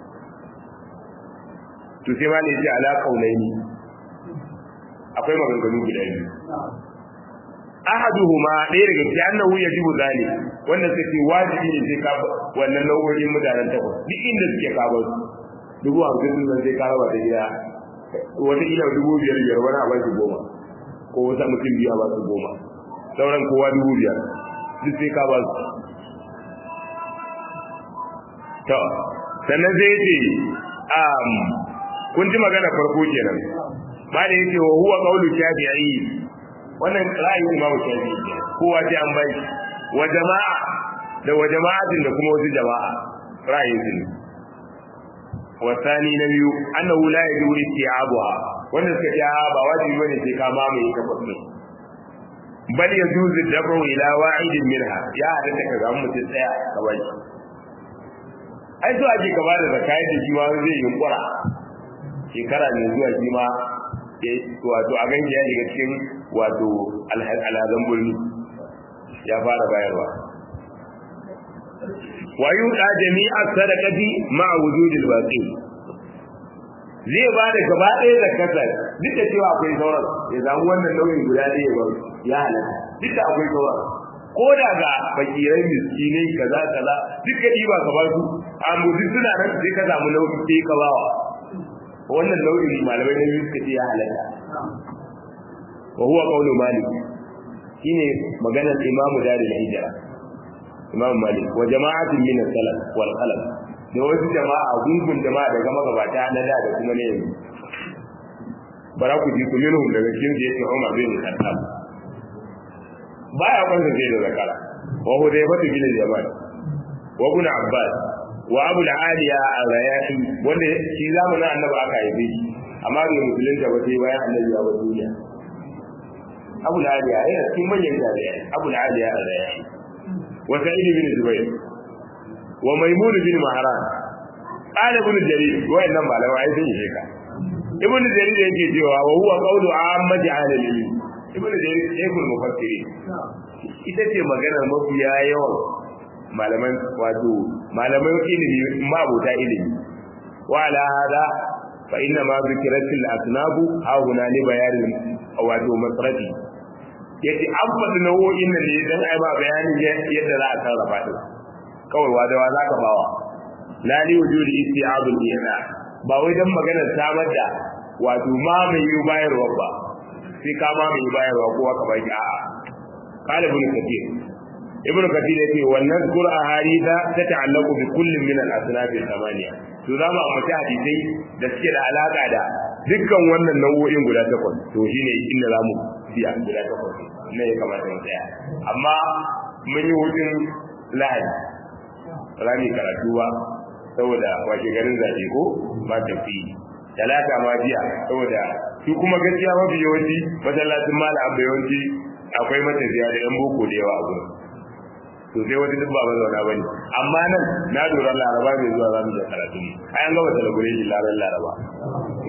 to sai ma ne ce ala kaulaini akwai maganganu guda biyu ahaduhuma ɗaya daga cikin annahu yajibu zali wanda suke wajibi ne sai ka wannan nau'o'in mutanen takwas duk inda suke kawo su dubu hamsin sun zai ka raba da gida wata ila dubu biyar biyar wani a bashi goma ko wata mutum biyu a ba su goma sauran kowa dubu biyar duk sai ka ba su to sannan zai ce um, kun ji magana farko kenan ba da yake wa huwa qawlu shafi'i wannan ra'ayin imamu shafi'i kowa sai an bai wa jama'a da wa jama'atin da kuma wasu jama'a ra'ayin su ne wasani na biyu annahu la yajibu isti'abuha wanda suka ce ba wajibi bane sai ka mamaye ka fasu bal yajuzu dabu ila wa'idin minha ya hada ta kaga mutum tsaya ka bai ai so ake ka bada zakai da shi ma zai yunkura shekara ne zuwa shi ma wato a ganki ya shiga cikin wato alhazan bulmi ya fara bayarwa wa yuqa jami'a sadaqati ma'a wujudil baqi zai ba da gaba ɗaya da kasa duk da cewa akwai sauran ya samu wannan nauyin guda ɗaya ba ya halatta duk da akwai sauran ko da ga fakirai miskinai kaza kaza duk ka ɗiba ka ba su amma duk suna nan sai ka samu nauyi sai ka bawa wannan nau'in malamai na biyu suka ce ya halatta wa huwa qawlu malik shine maganar imamu darul hijra imam malik wa jama'atin min as-salaf wal khalaf da wasu jama'a gungun jama'a daga magabata na da da kuma ne yanzu bara ku ji kullum daga cikin da yake Umar bin Khattab baya kwanta sai da zakara wa Hudayfa bin Yaman wa Ibn Abbas wa Abu al-Aliya al-Rayahi wanda shi zamanin Annabi aka haife shi amma bai musulunta ba sai bayan Annabi ya bar duniya Abu al-Aliya yana cikin manyan jami'ai Abu al-Aliya al-Rayahi وسعيد بن زبير وميمون بن مهران قال ابن جرير وإنما معلم عايز يشيك ابن جرير yake cewa wa huwa qawlu ammati ahli al-ilm ibn jarir shaykhul mufassirin ita ce maganar mafiya yawan malaman wato malaman ilimi mabuta ilimi wa ala hada fa inna ma zikrat al-asnab ha huna li bayan wato masrati yace an faɗi nau'o'in nan ne dan ai ba bayanin yadda za a sarrafa din kawai wa da wa zaka bawa la li wujudi isti'abul ina ba wai dan maganar samar da wato ma mai yi bayarwa ba sai ka ma mai bayarwa ko ka baki a'a qala ibn kathir ibn kathir yace wannan qur'a harida ta ta'allaqu bi kullin min al-asnaf al-thamaniya to za mu ambaci hadisai da suke da alaka da dukkan wannan nau'o'in guda takwas to shine inda za mu biya guda takwas ne ya kamata mu tsaya amma mun yi hutun lahadi rami karatu ba saboda washe garin zaɓe ko ba tafi talata ma jiya saboda su kuma gaskiya mafi yawanci masallacin malam abba yawanci akwai matafiya da yan boko da yawa a gurin to sai wata duk ba mazauna bane amma nan na lura laraba mai zuwa zamu da karatu ai an gaba celebration laran laraba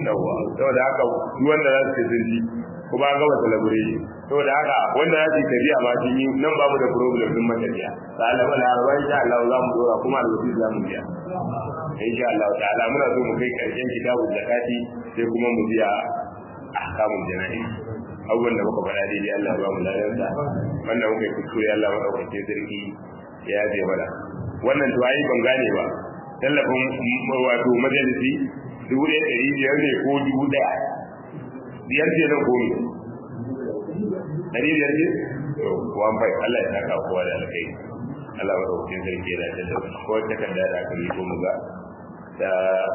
yawa saboda haka duk wanda za su sun ji kuma an gama celebration saboda haka wanda za su yi tafiya ma sun yi nan babu da problem din matafiya ta alama da harba insha Allah za mu dora kuma alwasi za mu biya insha Allah ta'ala muna so mu kai karshen kitabul zakati sai kuma mu biya ahkamul jana'i abubuwan da muka faɗa daidai Allah ba mu ladansa wannan muka yi kuskure Allah maɗaukake sarki ya yaje mana wannan to ayi ban gane ba tallafin wato majalisi dubu ɗaya ɗari biyar ne ko dubu ɗaya biyar ce nan ko ne ɗari biyar ce to wan bai Allah ya saka kowa da alkai Allah maɗaukakin sarki ya dace da ko takarda da aka yi ko mu ga da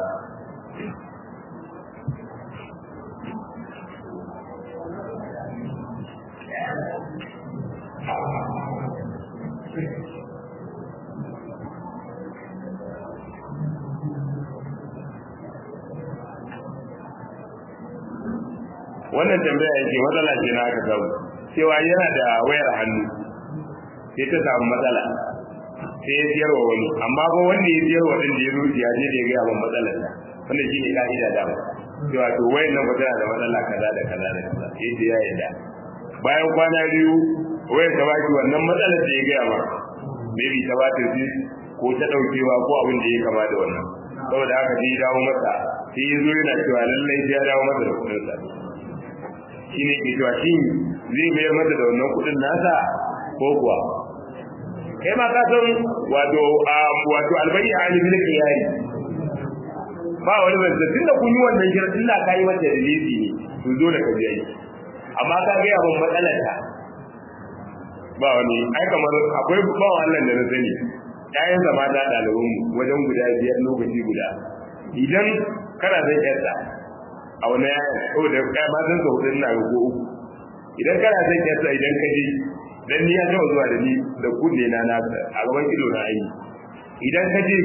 wannan tambaya yake matsala ce na aka samu cewa yana da wayar hannu sai ta samu matsala sai ya siyar wa wani amma ba wanda ya siyar wa din da ya rufe ya je da ya gaya min matsalar ta wanda shi ne ka'ida da cewa to wayan nan ba tana da matsala kaza da kaza da kaza sai da ya yarda bayan kwana biyu wayar ta baki wannan matsalar da ya gaya ma maybe ta bata shi ko ta daukewa ko abin da ya kama da wannan saboda haka sai ya dawo masa sai ya zo yana cewa lallai sai ya dawo masa da kuɗinsa shi ne ke cewa shi zai mayar mata da wannan kudin nasa ko kuwa kai ma ka san wato wato albayi a alimin kiyari ba wani bai tun da kun yi wannan shirin illa ka yi mata da lezi ne to zo da ka je amma ka ga yawan matsalar ta ba wani ai kamar akwai ba wannan da na sani ƴaƴan zama da ɗaliban mu wajen guda biyar lokaci guda idan kana zan yarda a wani yayin saboda kai ma san ka hudun na ko uku idan kana son kyasa idan ka je dan ni ya taɓa zuwa da ni da kunne na na a gaban ido na ayi idan ka je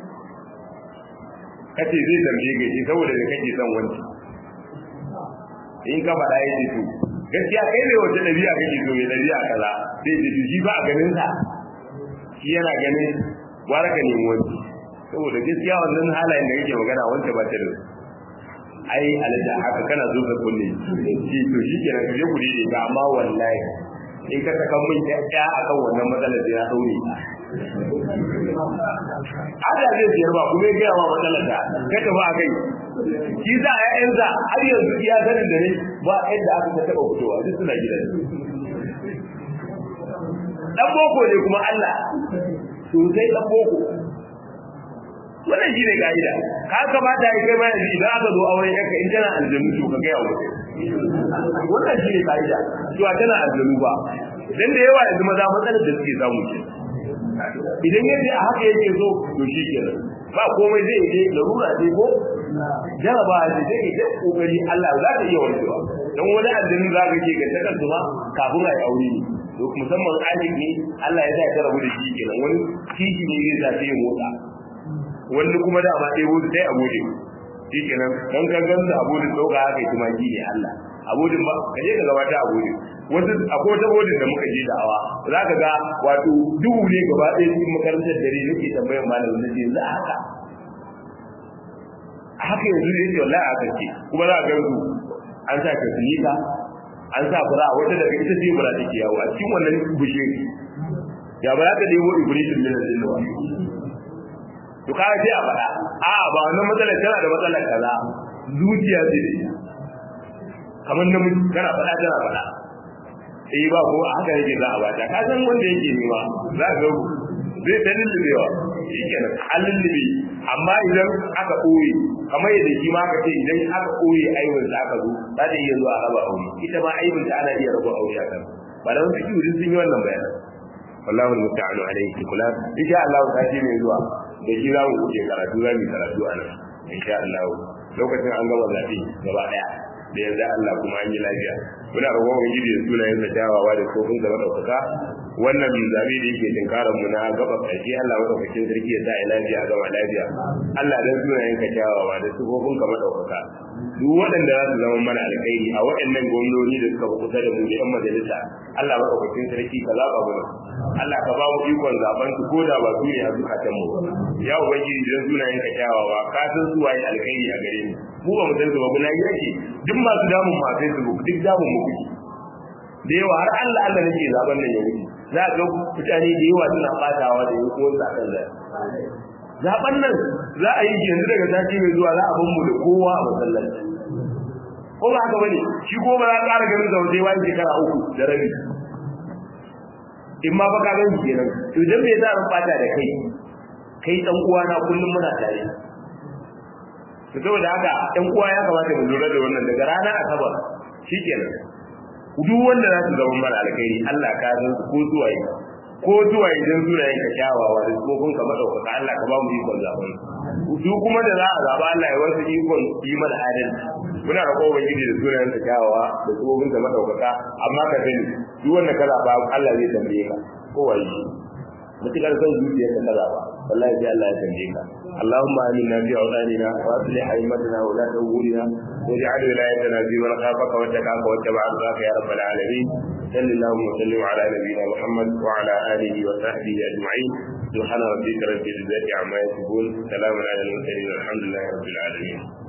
ka ce zai tambaye ka shi saboda da kake son wanci in ka faɗa ya ce to gaskiya kai ne wata ɗabi'a kake so ya ɗabi'a kaza sai ce shi ba a ganin sa shi yana ganin gwara ka nemi wanci saboda gaskiya wannan halayen da kake magana wanda ba ta da ai alaja haka kana zo ka kulle shi to shi ke nan kaje kudi ne amma wallahi in ka saka min ya akan wannan matsalar da ya daure ada zai biyar ba kuma ya gaya ma matsalar da kai ta ba kai shi za a ƴaƴansa har yanzu iya sanin da ne ba yadda aka ta taɓa fitowa duk suna gidan dan boko ne kuma Allah sosai dan boko wannan shi ne ka'ida ka kamata ya kai bayan idan aka zo auren yanka in tana aljanu to ka gaya wa wannan shi ne ka'ida cewa tana aljanu ba dan da yawa yanzu maza matsalar da suke samu ce idan yadda a haka yake so to shi kenan ba komai zai je larura ce ko jaraba ce zai yi ta kokari Allah za ta iya warkewa dan wani aljanu za ka ke ga takar ma kafin a yi aure ne to musamman alik ne Allah ya sa ya rabu da shi kenan wani kishi ne zai sa ya motsa wani kuma da ma ɗaya wuce sai abode shi kenan dan ka gansa abodin ɗauka haka yi tumaki ne Allah abodin ba ka je ka gabata abodin wasu akwai wata bodin da muka je da awa za ka ga wato duhu ne gaba ɗaya cikin makarantar dare nake tambayar malamin na ce za haka a haka yanzu ne ce wallahi haka ce kuma za ka ga su an sa ka sinika an sa fura wata daga ita ce fura take yawo a cikin wannan bushe ya ba za ka ɗebo ibrishin min al-jinna to kaga sai a faɗa a ba wannan matsalar tana da matsalar kaza zuciya ce da ita kamar namiji kana faɗa tana faɗa eh ba ko haka yake za a bata ka san wanda yake nema za ka zai ta lullubewa shi kenan an lullube amma idan aka ɓoye kamar yadda shi ma ka ce idan aka ɓoye aibin sa aka zo za ta iya zuwa a raba aure ita ma aibin ta ana iya raba aure a kan ba da wasu kiwo sun yi wannan bayanan wallahu musta'anu alaihi kula insha Allah ta ce mai zuwa da shi za mu wuce karatu za mu karatu a nan insha Allah lokacin an gama zafi gaba daya da yanzu Allah kuma an yi lafiya muna roƙon ubangiji da sunayen sa kyawawa da kofin da madaukaka wannan zabi da yake tinkarar mu na gaba ƙarshe Allah madaukakin sarki ya sa lafiya a gaba lafiya Allah dan sunayen ka kyawawa da sifofin ka madaukaka duk waɗanda za su zama mana alkhairi a waɗannan gwamnoni da suka kusa da mu da yan majalisa Allah madaukakin sarki ka zaba mu Allah ka ba mu ikon zaben su ko da ba su ne a zukatan mu ya ubangiji dan sunayen ka kyawawa ka san su waye alkhairi a gare mu mu ba mu san su ba muna yake duk masu damun ma Facebook duk damun mu kuke da yawa har Allah Allah nake zaben nan ya wuce za ga mutane da yawa suna fatawa da yau ko sa kan zai zaben nan za a yi yanzu daga sati mai zuwa za a ban mu da kowa a masallaci ko ba haka bane shi ko ba za a ƙara ganin zaune wani shekara uku da rabi in ma baka gan kenan to dan me za a fata da kai kai dan uwa na kullum muna tare to saboda haka ɗan uwa ya kamata mu lura da wannan daga ranar asabar shikenan duk wanda za su zama mara alkhairi Allah ka san su ko zuwaye ko zuwaye dan sunayen ka kyawawa da tsofin ka madaukaka Allah ka ba mu ikon zaben su kuma da za a zaba Allah ya wasu ikon yi mana adalci muna roƙo ubangiji da sunayen ka kyawawa da tsofin ka madaukaka amma ka sani duk wanda ka zaba Allah zai tambaye ka ko wai mutukar son zuciyar ka kaza ba wallahi sai Allah ya tambaye ka اللهم آمنا في أوطاننا وأصلح أئمتنا ولاة أمورنا واجعل ولايتنا في من خافك واتقاك واتبع رضاك يا رب العالمين صل اللهم وسلم على نبينا محمد وعلى آله وصحبه أجمعين سبحان ربك رب العزة عما يصفون سلام على المرسلين والحمد لله رب العالمين